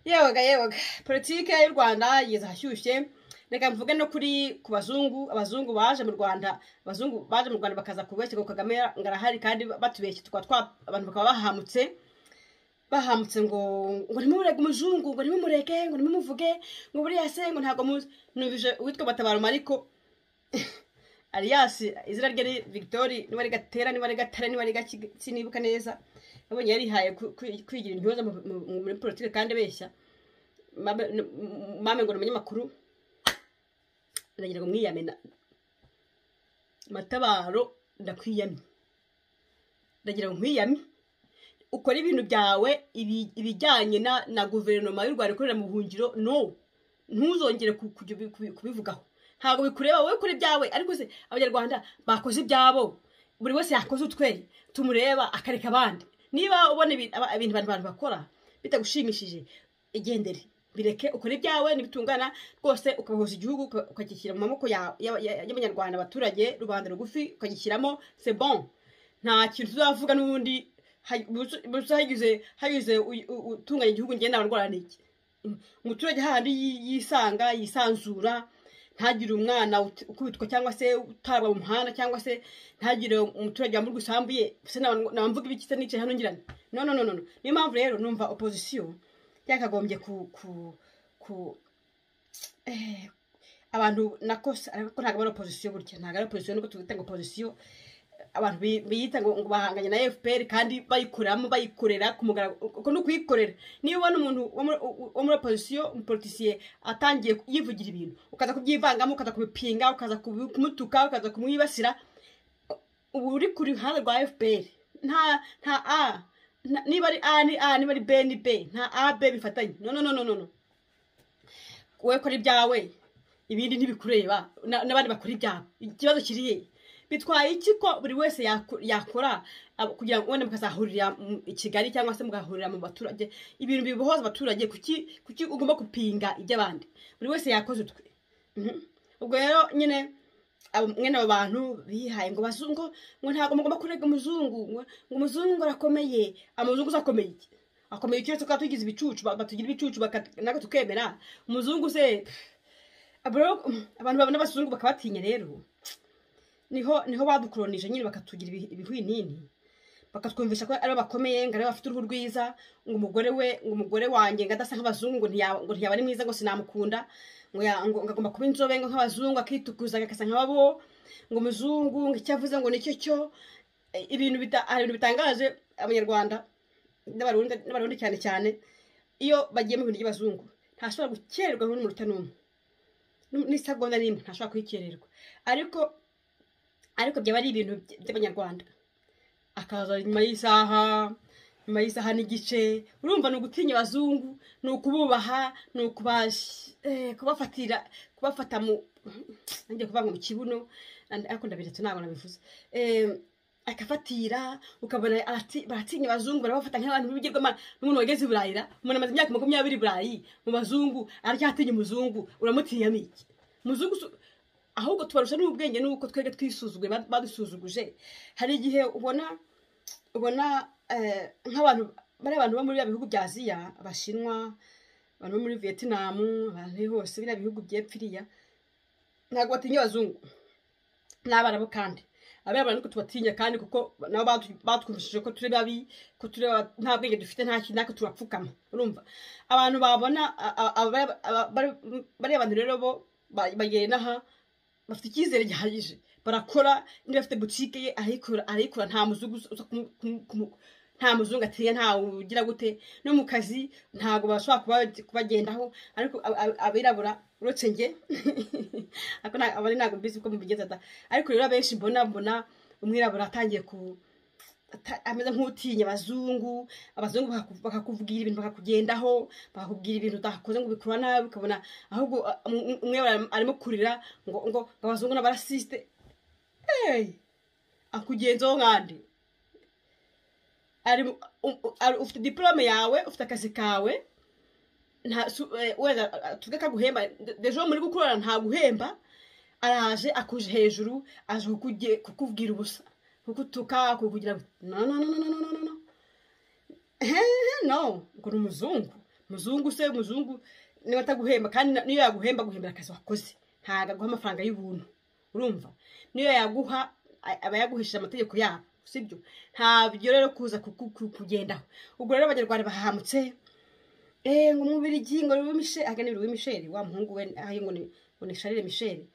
[SPEAKER 1] yewaga yewaga politike y'u rwanda yigeze ahashyushye reka mvuge no kuri ku bazungu abazungu baje mu rwanda abazungu baje mu rwanda bakaza kubeshya ngo kagame ngo arahari kandi batubeshye tukaba twa abantu bakaba bahamutse bahamutse ngo ngo ntimumurege umuzungu ngo ntimumurege ngo ntimumuvuge ngo buriya se ngo ntabwo muzi numvise uwitwa batabaro mariko Alias izina rye ni Victory niba ari gatera niba ari gatare niba ari gaki sinibuka neza nabonye yarihaye ku- ku- kwigira intyoza mu- mu- mu- muri politike kandi abeshya mame n- m- mame ngo ni umunyamakuru ndagira ngo mwiyame na- matabaro ndakwiyamye ndagira ngo nkwiyame ukora ibintu byawe ibi- ibijyanye na na guverinoma y'u rwanda ikorera mu buhungiro no ntuzongere ku- kujya ubi- kubi- kubivugaho ntabwo bikureba wowe kuri ibyawe ariko se abanyarwanda bakoze ibyabo buri wese yakoze utwe tumureba akareka abandi niba ubona ibi- aba- ibintu abantu abantu bakora bitagushimishije igendere bireke ukore ibyawe nibitungana rwose ukabahuza igihugu uka- ukagishyira mu maboko ya- ya- ya- y'abanyarwanda abaturage rubanda rugufi ukagishyiramo c'est bon nta kintu tuzavuga n'ubundi hay- busa- busa hagize hagize uy- u- utunganya igihugu ngenda abarwara n'iki umuturage hahandi yi- yisanga yisanzura ntagire umwana ut- ukubitwa cyangwa se utarwa mu muhanda cyangwa se ntagire umuturage wamburwa usambuye se naba- naba mvuga ibiki se nicaye hano ngirane no no no no no. niyo mpamvu rero numva opozisiyo yakagombye ku ku ku eh, abantu nakose ariko ntabwo ari opozisiyo burya ntabwo ari opozisiyo nubwo tuwita ngo opozisiyo abantu bi- biyita ngo ngo bahanganye na fpr kandi bayikoreramo bayikorera ku mugaragaro uko ni ukuyikorera niba ubona umuntu wo muri- wo muri opozisiyo umupolitisiye atangiye ku- yivugira ibintu ukaza kubyivangamo ukaza kubipinga ukaza kubi- kumutuka ukaza kumwibasira uba uri ku ruhande rwa fpr nta nta a nta- niba ari a ni a niba ari b ni b nta a b bifatanye no no no no no no wowe kora ibyawe ibindi ntibikureba na- n'abandi bakora ibyabo ikibazo kiri he bitwaye iki ko buri wese yako- yakora ab- kugira ngo wenda mukazahurira mu- i kigali cyangwa se mugahurira mu baturage ibintu bibohoza abaturage kuki kuki ugomba gupinga iby'abandi buri wese yakoze utwe Mhm. ubwo rero nyine abo mwene abo bantu bihaye ngo bazungu ngo ntabwo mugomba kurega umuzungu ngo ngo umuzungu ngo arakomeye amuzungu se akomeye iki akomeye iki uretse ko tugize ibicucu ba- batugira ibicucu baka- natwe tukemera umuzungu se abo rero, abantu babona abazungu bakabatinya rero niho niho badukoronije nyine bakatugira ibi- ibihwinini bakatwumvisha ko ari bakomeye ngo aribo bafite uruhu rwiza ngo umugore we ngo umugore wanjye ngo adasa nk'abazungu ngo ntiyaba ngo ntiyaba ari mwiza ngo sinamukunda ngo ya- ngo- ngo agomba kuba inzobe ngo nk'abazungu akitukuza agasa nk'ababo ngo umuzungu ngo icyo avuze ngo nicyo cyo Eh, ibintu bita- hari ibintu bitangaje abanyarwanda n'abarundi n'abarundi cyane cyane iyo bagiye mu bintu by'abazungu ntashobora gukererwa n'umunota n'umwe N'u- n'isegonda n'imwe ntashobora kuyikererwa ariko ariko byaba ari ibintu by- by'abanyarwanda akaza nyuma y'isaha nyuma y'isaha n'igice urumva ni ugutinya abazungu ni ukububaha ni ukubas- eh, kubafatira kubafata mu nanjye kuvanga mu kibuno and- ariko ndabiretse ntabwo nabivuze Eh, akafatira ukabona arati- baratinya abazungu barabafata nk'abantu b'ibigirwamana n'umuntu wageze i burayi ra umuntu amaze imyaka makumyabiri i burayi mu bazungu aracyatinya umuzungu uramutinya miki umuzungu su- ahubwo tubarusha n'ubwenge n'uko twebwe twisuzuguye bad- badusuzuguje hari igihe ubona ubona eh, nk'abantu bariya bantu bo muri bya bihugu bya aziya abashinwa abantu bo muri vietnam abantu hose biriya bihugu byepfiriya ntabwo batinya abazungu n'abarabu kandi abera niko tubatinya kandi kuko nabo batu- batwumvishije ko turi babi ko turi aba- nta bwenge dufite nta kintu natwe turapfukama urumva abantu babona a- a- abara- aba- bari- bariya bantu rero bo ba- bagenda aha bafite icyizere gihagije barakora niba afite butike ye arayikora arayikora nta muzungu uza- uza kumu- kumu- kumu- nta muzungu atinya nta ugira gute no mu kazi ntabwo bashobora kuba- kubagendaho ariko ab- ab- abirabura uretse njye ariko nta- abari ntabwo mbizi ko mubigeza da ariko rero abenshi mbona mbona umwirabura atangiye ku ata- ameze nk'utinya abazungu abazungu bakaku- bakakubwira ibintu bakakugendaho bakakubwira ibintu utakoze ngo ubikora nabi ukabona ahubwo a- um- umwirabura arimo kurira ngo ngo ngo abazungu n'abarasisite hey! akugenzaho nkande ari mu- u- u- ari- ufite diplome yawe ufite akazi kawe nta su- eh, wenda a- a- tuvuge kaguhemba dejo muri gukorana ntaguhemba araje akuje hejuru aje kukuge- kukubwira ubusa kukutuka kukugira ngo no no no no no no no no no ngo ni umuzungu umuzungu se umuzungu niba ataguhemba kandi na- niyo yaguhemba aguhembera akazi wakoze ntabwo aguha amafaranga y'ubuntu urumva niyo yaguha a- aba yaguhishije amategeko yabo sibyo ntabyo rero kuza kuku- ku- kugendaho ubwo rero abanyarwanda bahamutse eee ngo umubirigi ngo ni misheli ahagana ni misheli wa muhungu we aho ngo ni ngo ni sharire misheli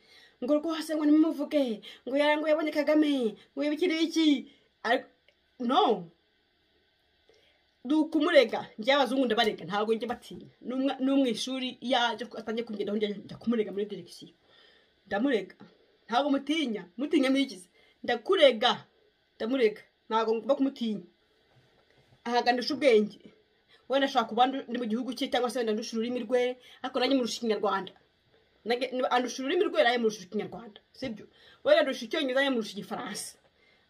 [SPEAKER 1] ngo rwose ngo nimumuvuge ngo yara ngo yabonye kagame ngo yibikire iki ariko no duka umurega njye abazungu ndabarega ntabwo njya batinya N'umwa- n'umwishuri iyo aje ku- atangiye kumugenda njya njya kumurega muri direkisiyo ndamurega ntabwo mutinya mutinya mwigize ndakurega ndamurega ntabwo ngomba kumutinya ahagandisha ubwenge wenda ashobora kuba ndu- ndi mu gihugu cye cyangwa se wenda ndusha ururimi rwe ariko nanjye murusha ikinyarwanda Nanjye- niba andusha ururimi rwe nanjye murusha ikinyarwanda sibyo wenda ndusha icyongereza nanjye murusha igifaransa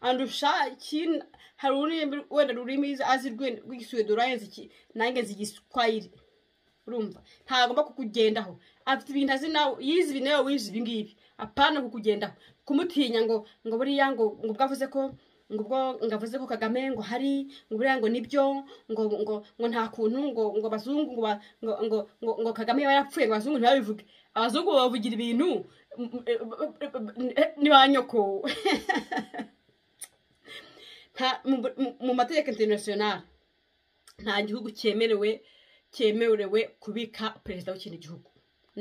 [SPEAKER 1] andusha ikintu hari ururimi wenda rurimi azi rwe- rw'igisuwedo urayenze iki nanjye nzi igiswahili urumva ntagomba kukugendaho afite ibintu azi nawe yize ibi nawe wize ibi ngibi apana kukugendaho kumutinya ngo ngo buriya ngo ngo bwavuze ko ngo ubwo ngo avuze ko kagame ngo hari ngo buriya ngo nibyo ngo ngo ngo nta kuntu ngo ngo abazungu ngo ba- ngo ngo ngo, ngo kagame yaba yarapfuye ngo abazungu ntibabivuge abazungu bavugira ibintu mm, eh, ni ba nyoko nta- mu- mu- mu mategeko interinasiyonari nta gihugu cyemerewe cyemerewe kubika perezida w'ikindi gihugu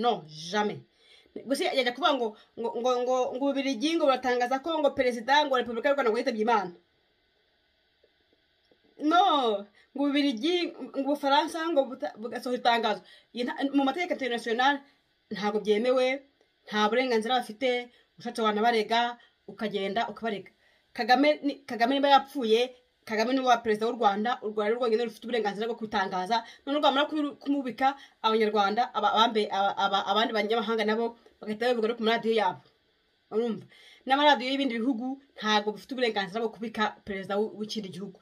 [SPEAKER 1] no jame gusa yajya kuvuga ngo ngo ngo ngo ngo ububirigi ngo buratangaza ko ngo perezida ngo repubulika y'u rwanda ngo yitabye imana no ngo ububirigi ngo ubufaransa ngo buta- bugasohora itangazo Iyi nta- mu mategeko interinasiyonari ntabwo byemewe nta burenganzira bafite ushatse wanabarega ukagenda ukabarega kagame ni- kagame niba yapfuye kagame ni wa perezida w'u rwanda u rwanda rwonyine rufite uburenganzira bwo kwitangaza none rwamara kubiru- kumubika abanyarwanda aba- abambe- aba- aba- abandi banyamahanga nabo bagahita babivuga no ku maradiyo yabo urumva n'amaradiyo y'ibindi bihugu ntabwo bifite uburenganzira bwo kubika perezida w'u- w'ikindi gihugu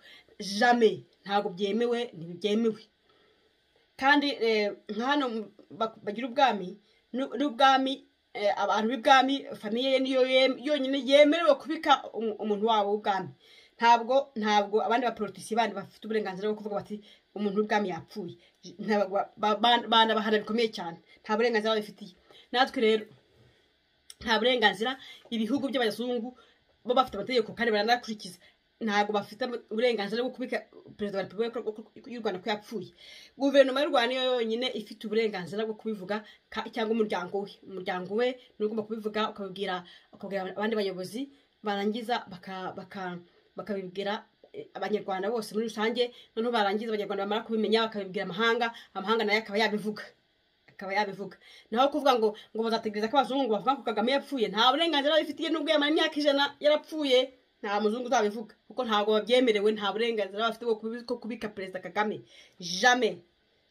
[SPEAKER 1] jame ntabwo byemewe ntibyemewe kandi eh, nka hano mu- ba- bagira ubwami n'u- n'ubwami abantu b'ibwami famiye ye niyo yonyine yemerewe kubika umuntu wabo w'ubwami ntabwo ntabwo abandi baporotisi bandi bafite uburenganzira bwo kuvuga bati umuntu w'ubwami yapfuye banabahana bikomeye cyane nta burenganzira babifitiye natwe rero nta burenganzira ibihugu by'abazungu bo bafite amategeko kandi baranakurikiza ntabwo bafite uburenganzira bwo kubika perezida wa repubulika y'u rwanda ko yapfuye guverinoma y'u rwanda niyo yonyine ifite uburenganzira bwo kubivuga cyangwa umuryango we umuryango we ni ugomba kubivuga ukabibwira ukabwira abandi bayobozi barangiza bakabibwira abanyarwanda bose muri rusange noneho barangiza abanyarwanda bamara kubimenya bakabibwira amahanga amahanga nayo akaba yabivuga akaba yabivuga naho kuvuga ngo ngo bazategereza ko abazungu bavuga ko kagame yapfuye nta burenganzira babifitiye nubwo yamara imyaka ijana yarapfuye nta muzungu uzabivuga kuko ntabwo babyemerewe nta burenganzira bafite bwo kubika perezida kagame jame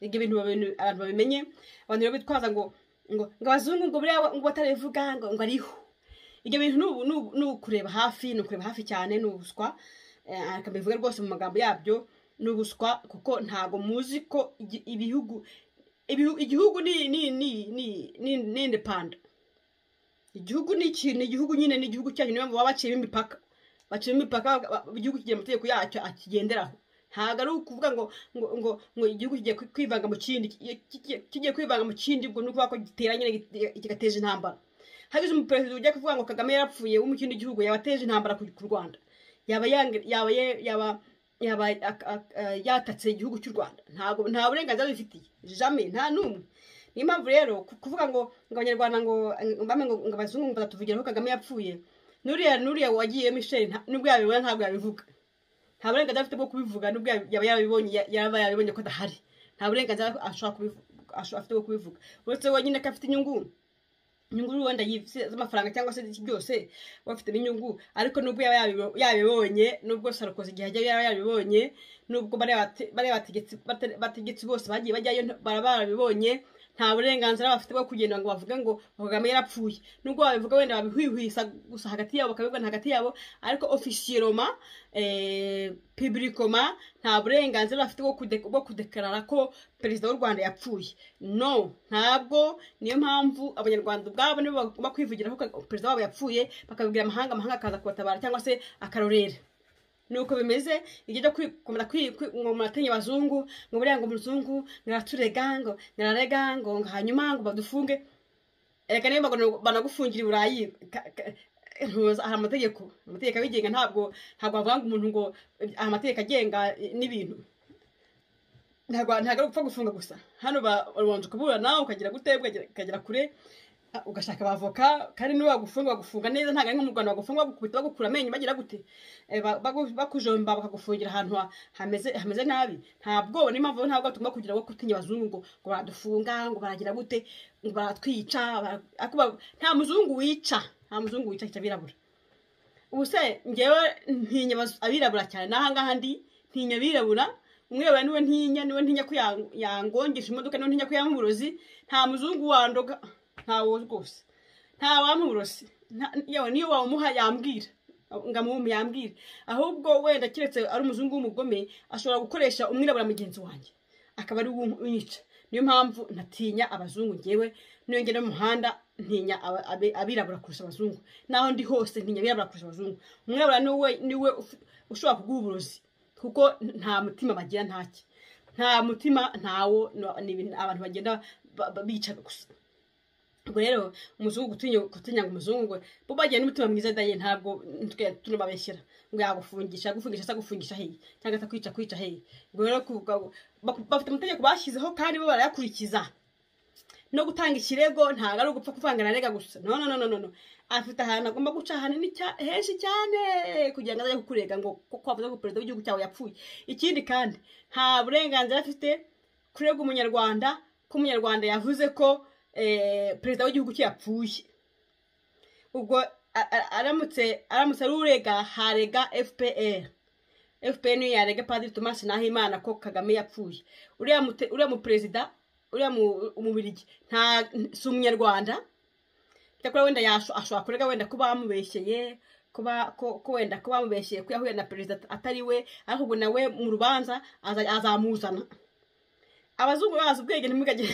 [SPEAKER 1] ibyo bintu abantu babimenye abantu rero bitwaza ngo ngo abazungu ngo buriya ngo batarivuga ngo ariho ibyo bintu ni ukureba hafi ni ukureba hafi cyane ni ubuswa akabivuga rwose mu magambo yabyo ni ubuswa kuko ntabwo muzi ko ibihugu igihugu ni ni ni ni ni ni indepanda igihugu ni ikintu igihugu nyine ni igihugu cyacu niyo mpamvu baba baciyemo imipaka baciyemo imipaka igihugu kigira amategeko yacyo akigenderaho ntabwo ari ukuvuga ngo ngo ngo ngo igihugu kigiye kwivanga mu kindi kigiye kwivanga mu kindi ubwo ni ukuvuga ko gitera nyine kigateza intambara hagize umuperezida ujya kuvuga ngo kagame yarapfuye wo mu kindi gihugu yabateje intambara ku rwanda yaba yaba yaba yaba yatatse igihugu cy'u rwanda ntabwo nta burenganzira bifitiye jame nta n'umwe niyo mpamvu rero kuvuga ngo ngo abanyarwanda ngo ngo abazungu batatuvugira ko kagame yapfuye nuriya nuriya wagiye michel nubwo yabibona ntabwo yabivuga nta burenganzira afite bwo kubivuga nubwo yaba yarabibonye yaba yarabibonye ko adahari nta burenganzira afite bwo kubivuga uretse wenyine ko afite inyungu inyungu wenda z'amafaranga cyangwa se byose bafitemo inyungu ariko nubwo yaba yabibonye nubwo sarukoze igihe ajya yaba yabibonye nubwo bariya bategetsi bose bagiye bajyayo bara barabibonye nta burenganzira bafite bwo kugenda ngo bavuge ngo kagame yarapfuye nubwo babivuga wenda babihwihwisa gusa hagati yabo bakabivuga hagati yabo ariko ofisiyeroma pibirikoma nta burenganzira bafite bwo kudekarara ko perezida w'u rwanda yapfuye no ntabwo niyo mpamvu abanyarwanda ubwabo nibo bagomba kwivugira ko perezida wabo yapfuye bakabibwira amahanga amahanga akaza kubatabara cyangwa se akarorera nuko bimeze igihe cyo kumara ngo murateye abazungu ngo buriya ngo umuzungu muraturega ngo murarega ngo hanyuma ngo badufunge reka niba banagufungira i burayi hari amategeko amategeko abigenga ntabwo ntabwo bavuga ngo umuntu ngo amategeko agenga n'ibintu ntabwo ari upfa gufunga gusa hano ubanza ukaburana ukagera gute ukagera kure ugashaka abavoka kandi niba bagufunga bagufunga neza ntabwo ari nko mu rwanda bagufunga bagukubita bagukura amenyo bagira gute bakujomba bakagufungira ahantu hameze nabi ntabwo niyo mpamvu ntabwo tugomba kugira ngo kutinya abazungu ngo ngo baradufunga ngo baragira gute ngo baratwica nta muzungu wica nta muzungu wica cyangwa abirabura ubu se ngewe ntinya abirabura cyane n'ahangaha ndi ntinya abirabura umwirabura niwe ntinya niwe ntinya ko yangongesha imodoka niwe ntinya ko yanywa uburozi nta muzungu wandoga ntawo rwose nta wamurosi yewe niyo wamuha yambwira ngamuhumbi yambwira ahubwo wenda keretse ari umuzungu w'umugome ashobora gukoresha umwirabura mugenzi wanjye akaba ari unyica niyo mpamvu ntatinya abazungu ngewe niyo ngenda mu muhanda ntinya abirabura kurusha abazungu naho ndi hose ntinya abirabura kurusha abazungu umwirabura niwe niwe ushobora kuguha uburozi kuko nta mutima bagira ntacyo nta mutima ntawo abantu bagenda bica gusa ubwo rero umuzungu gutinya ngo umuzungu bo bagira n'umutima mwiza daye ntabwo tunababeshyira ngo yagufungisha gufungisha se gufungisha hehe cyangwa se kwica kwica hehe ubwo rero bafite amategeko bashyizeho kandi bo barayakurikiza no gutanga ikirego ntabwo ari ugupfa kuvanga na rega gusa no no no no afite ahantu agomba guca hanini henshi cyane kugira ngo ajye kukurega ngo kuko wavuze ko perezida w'igihugu cyawe yapfuye ikindi kandi nta burenganzira afite kurega umunyarwanda ko umunyarwanda yavuze ko perezida w'igihugu cye yapfuye ubwo aramutse aramutse arurega harega fpr fpr niyo yarega padiri tomasi nahimana ko kagame yapfuye uriya muperezida uriya umubirigi nta si umunyarwanda cyakora wenda ashobora kurega wenda ko bamubeshyeye ko wenda ko bamubeshyeye ko yahuye na perezida atari we ariko ubwo nawe mu rubanza azamuzana abazungu bazi ubwenge ntimugage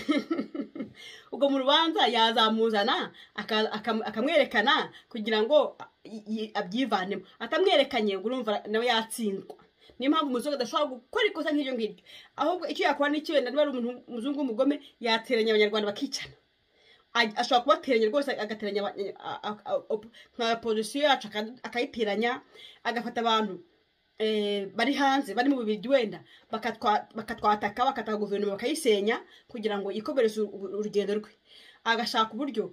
[SPEAKER 1] ubwo mu rubanza yazamuzana akamwerekana kugira ngo abyivanemo atamwerekanye ubwo urumva nawe yatsindwa niyo mpamvu umuzungu adashobora gukora ikosa nk'iryo ngiryo ahubwo icyo yakora n'icyo wenda niba ari umuntu umuzungu w'umugome yateranya abanyarwanda bakicana ashobora kubateranya rwose agateranya nka pozisiyo yacu akayiteranya agafata abantu bari hanze bari mu bubiri wenda bakatwataka bakataka guverinoma bakayisenya kugira ngo ikomereze urugendo rwe agashaka uburyo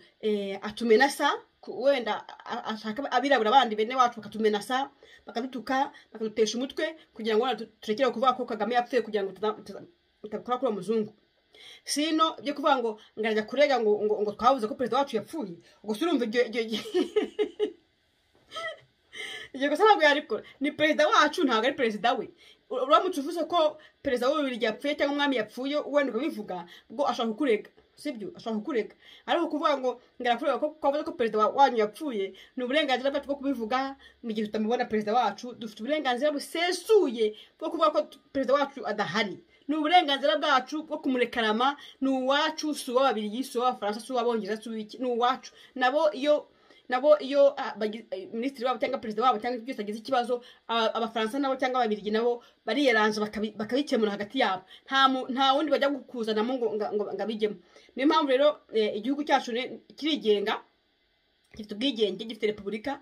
[SPEAKER 1] atumenasa wenda ashaka abirabura bandi bene wacu bakatumenasa bakadutuka bakadutesha umutwe kugira ngo turekere kuvuga ko kagame yapfuye kugira ngo tutakora kuri uwo muzungu sino byo kuvuga ngo ngarajya kurega ngo ngo twabuze ko perezida wacu yapfuye ubwo si urumva iryo iryo gusa ntabwo yarikora ni perezida wacu ntabwo ari perezida we uramutse uvuze ko perezida w'ububiri yapfuye cyangwa umwami yapfuye wenda ukabivuga ubwo ashobora kukurega sibyo ashobora kukurega ariko kuvuga ngo ngarakureba ko kwavuze ko perezida wanyu yapfuye ni uburenganzira bwacu bwo kubivuga mu gihe tutamubona perezida wacu dufite uburenganzira busesuye bwo kuvuga ko perezida wacu adahari ni uburenganzira bwacu bwo kumurekarama ni uwacu si uw'ababiligi si uw'abafaransa si uw'abongereza si uw'iki ni uwacu nabo iyo nabo iyo minisitiri wabo cyangwa perezida wabo cyangwa byose agize ikibazo abafaransa nabo cyangwa ababirigi nabo bariyeranje bakabikemura hagati yabo nta wundi bajya kuzanamo ngo abijyemo niyo mpamvu rero igihugu cyacu kirigenga gifite ubwigenge gifite repubulika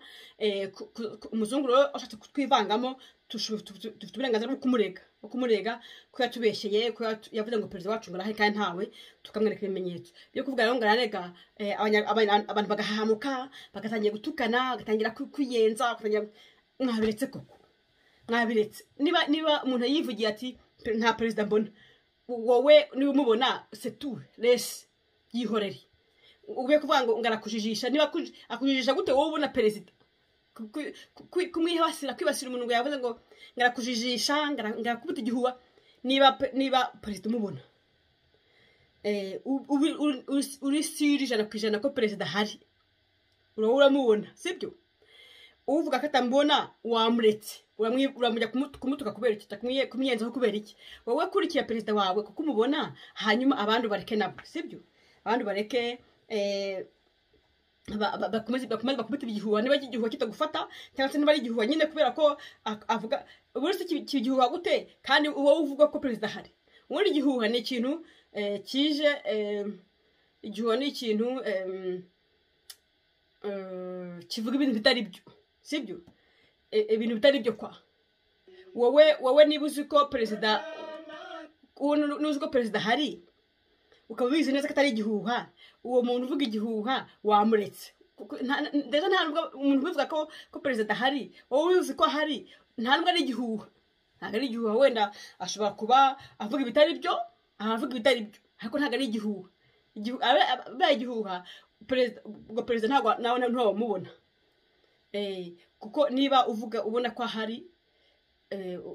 [SPEAKER 1] umuzungu rero ushatse kutwivangamo dufite uburenganzira bwo kumurega bwo kumurega ko yatubeshyeye ko yavuze ngo perezida wacu ngo arahe kandi ntawe tukamwereka ibimenyetso byo kuvuga rero ngo ararega abantu bagahahamuka bagatangira gutukana bagatangira kwiyenza mwabiretse koko mwabiretse niba niba umuntu yivugiye ati nta perezida mbona wowe niba umubona setu resi yihorere ube kuvuga ngo ngarakujijisha niba akujijisha gute wowe ubona perezida kumwibasira kwibasira umuntu ngo yavuze ngo ngarakujijisha ngarakubita igihuha niba niba perezida umubona uri siri ijana ku ijana ko perezida ahari uraba uramubona sibyo uvuga ko atambona wamuretse uramujya kumutuka kubera iki kumwiyenzaho kubera iki wowe kurikira perezida wawe kuko umubona hanyuma abandi bareke nabo sibyo abandi bareke bakomeze bakubita igihuha niba igihuha kitagufata cyangwa se niba ari igihuha nyine kubera ko avuga buri wese kigihuha gute kandi uba uvuga ko perezida ahari ubundi igihuha ni ikintu kije igihuha ni ikintu kivuga ibintu bitari byo sibyo ibintu bitari byo kwa wowe wowe niba uzi ko perezida n'uzi ko perezida ahari ukaba ubizi neza ko atari igihuha uwo muntu uvuga igihuha wamuretse ndetse nta nubwo umuntu ubivuga ko perezida ahari wowe ubizi ko ahari nta nubwo ari igihuha ntabwo ari igihuha wenda ashobora kuba avuga ibitari byo avuga ibitari byo ariko ntabwo ari igihuha abaye igihuha ubwo perezida ntabwo nawe ntiwamubona kuko niba uvuga ubona ko ahari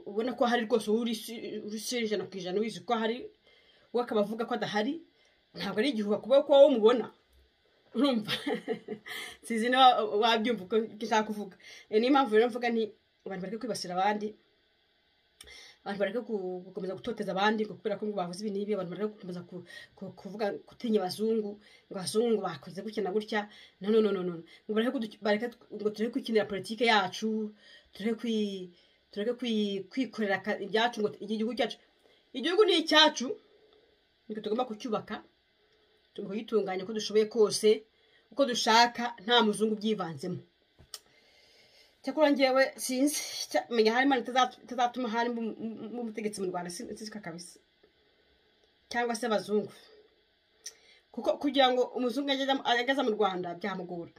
[SPEAKER 1] ubona ko ahari rwose wowe uri ijana ku ijana wizi ko ahari we akaba avuga ko adahari ntabwo ari igihuha kuba ko wowe umubona urumva sizi niba wabyumva uko ushaka kuvuga niyo mpamvu rero mvuga ni abantu bareke kwibasira abandi abantu bareke gukomeza gutoteza abandi ngo kubera ko ngo bavuze ibi n'ibi abantu bareke gukomeza kuvuga gutinya abazungu ngo abazungu ngo bakoze gutya na gutya no no no no ngo bareke ngo tureke kwikinira politike yacu tureke kwikorera ibyacu ngo igihugu cyacu igihugu ni icyacu niko tugomba kucyubaka tugomba kugitunganya uko dushoboye kose uko dushaka nta muzungu ubyivanzemo cyakora ngewe sinzi menya hari imana itazatuma hari umutegetsi mu rwanda sinzika kabisa cyangwa se abazungu kuko kugira ngo umuzungu ageze mu rwanda byamugora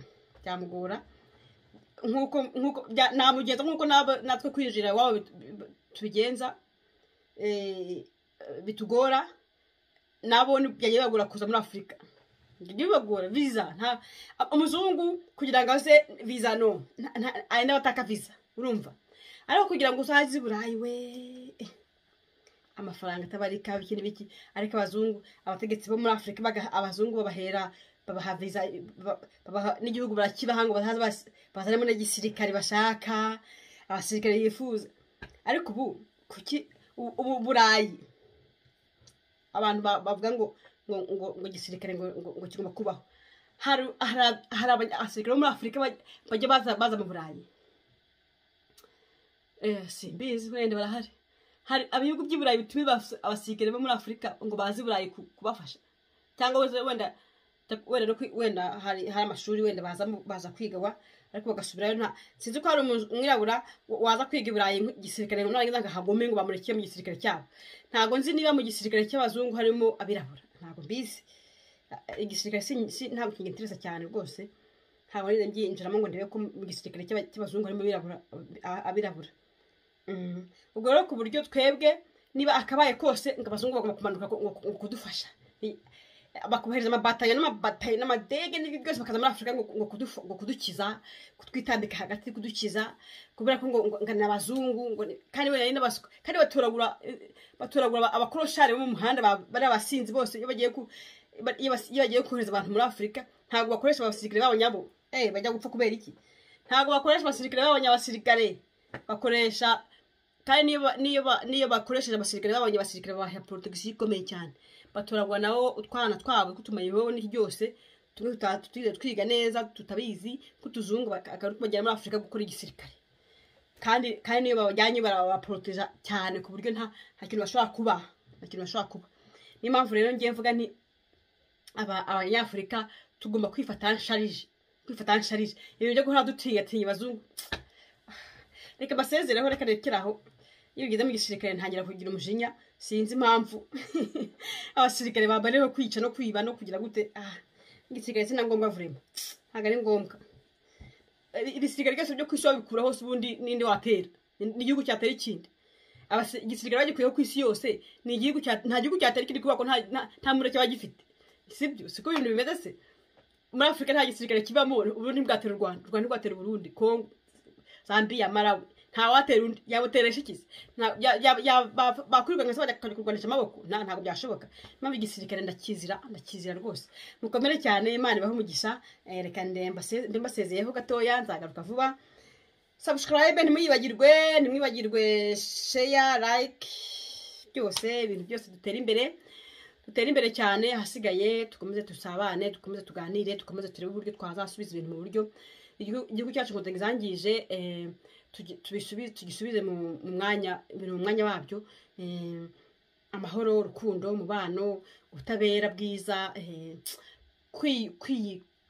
[SPEAKER 1] byamugora nk'uko nk'uko namugenza nk'uko natwe kwinjira iwabo tubigenza bitugora nabo byajya bibagora kuza muri afurika bibagora viza nta umuzungu kugira ngo aze viza no ari n'abataka viza urumva ariko kugira ngo uzaze i burayi we amafaranga atabarika biki n'ibiki ariko abazungu abategetsi bo muri afurika abazungu babahera babaha viza n'igihugu barakibaha ngo bazanemo n'igisirikare bashaka abasirikare yifuza ariko ubu kuki ubu burayi abantu bavuga ngo ngo ngo ngo igisirikare ngo ngo ngo kigomba kubaho hari hari abasirikare bo muri afurika bajya baza baza mu burayi simbizi wenda barahari hari ibihugu by'iburayi bituma abasirikare bo muri afurika ngo baze iburayi kubafasha cyangwa wenda wenda wenda hari amashuri wenda baza kwiga ariko bagasubirayo nta sinzi ko hari umwirabura waza kwiga iburayi igisirikare narangiza ngo hagome ngo bamurekeye mu gisirikare cyabo ntabwo nzi niba mu gisirikare cy'abazungu harimo abirabura ntabwo mbizi igisirikare ntabwo kingitirisa cyane rwose ntabwo nginjiramo ngo ndebe ko mu gisirikare cy'abazungu harimo abirabura ubwo rero ku buryo twebwe niba akabaye kose ngo abazungu bagomba kumanuka ngo kudufasha bakohereza amabatayo n'amabatayo n'amadege n'ibyo byose bakaza muri afurika ngo kudukiza kutwitambika hagati kudukiza kubera ko ngo ni abazungu kandi wenda n'abaswa kandi batoragura batoragura abakoroshari bo mu muhanda bari abasinzi bose iyo bagiye iyo bagiye kohereza abantu muri afurika ntabwo bakoresha abasirikare babo nyabo eee bajya gupfa kubera iki ntabwo bakoresha abasirikare babo nyabasirikare bakoresha kandi niyo bakoresheje abasirikare babonye abasirikare babaha porotogisi ikomeye cyane batoragwa nabo utwana twabo ko tumayeho n'iki byose tumwe tutize twiga neza tutabizi ko tuzungu bajyana muri afurika gukora igisirikare kandi kandi niyo babajyanye barabaporoteja cyane ku buryo nta kintu bashobora kuba nta kintu bashobora kuba niyo mpamvu rero ngiye mvuga ni abanyafurika tugomba kwifata nsharije kwifata nsharije ibintu byo guhora dutinyatinya abazungu reka basezereho reka rekeraho iyo ugeze mu gisirikare ntangira kugira umujinya sinzi impamvu abasirikare bambara rero kwica no kwiba no kugira gute aha igisirikare si na ngombwa vurema ntabwo ari ngombwa ibisirikare byose byo ku isi wabikura hose ubundi n'indi watera n'igihugu cyatera ikindi igisirikare bagikuyeho ku isi yose ni igihugu nta gihugu cyatera ikindi kubera ko nta mureke kiba gifite sibyo siko ibintu bimeze se muri afurika nta gisirikare kibamo uburundi bwatera u rwanda u rwanda rwatera uburundi kongo zambiya marawi ntawatera undi yabuteresha ikizi bakwirukanka se bakajya kurwanisha amaboko ntabwo byashoboka mpamvu igisirikare ndakizira ndakizira rwose mukomere cyane imana ibahe umugisha reka ndembasezeyeho gatoya nzagaruka vuba sabusikarayibe ntimwibagirwe ntimwibagirwe sheya like byose ibintu byose dutera imbere dutera imbere cyane ahasigaye dukomeze dusabane dukomeze tuganire dukomeze turebe uburyo twazasubiza ibintu mu buryo igihugu cyacu ngo tugizangije tugisubize mu mwanya ibintu mu mwanya wabyo amahoro urukundo umubano ubutabera bwiza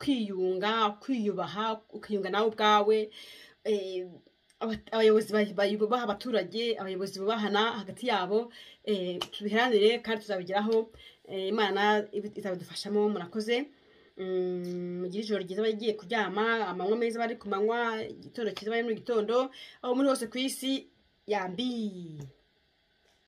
[SPEAKER 1] kwiyunga kwiyubaha ukiyunga nawe ubwawe abayobozi bubaha abaturage abayobozi bubahana hagati yabo tubiheranire kandi tuzabigeraho imana izabidufashamo murakoze mugire ijoro ryiza abagiye kuryama amanywa meza bari ku manywa igitondo cyiza bari mu gitondo aho muri hose ku isi yambi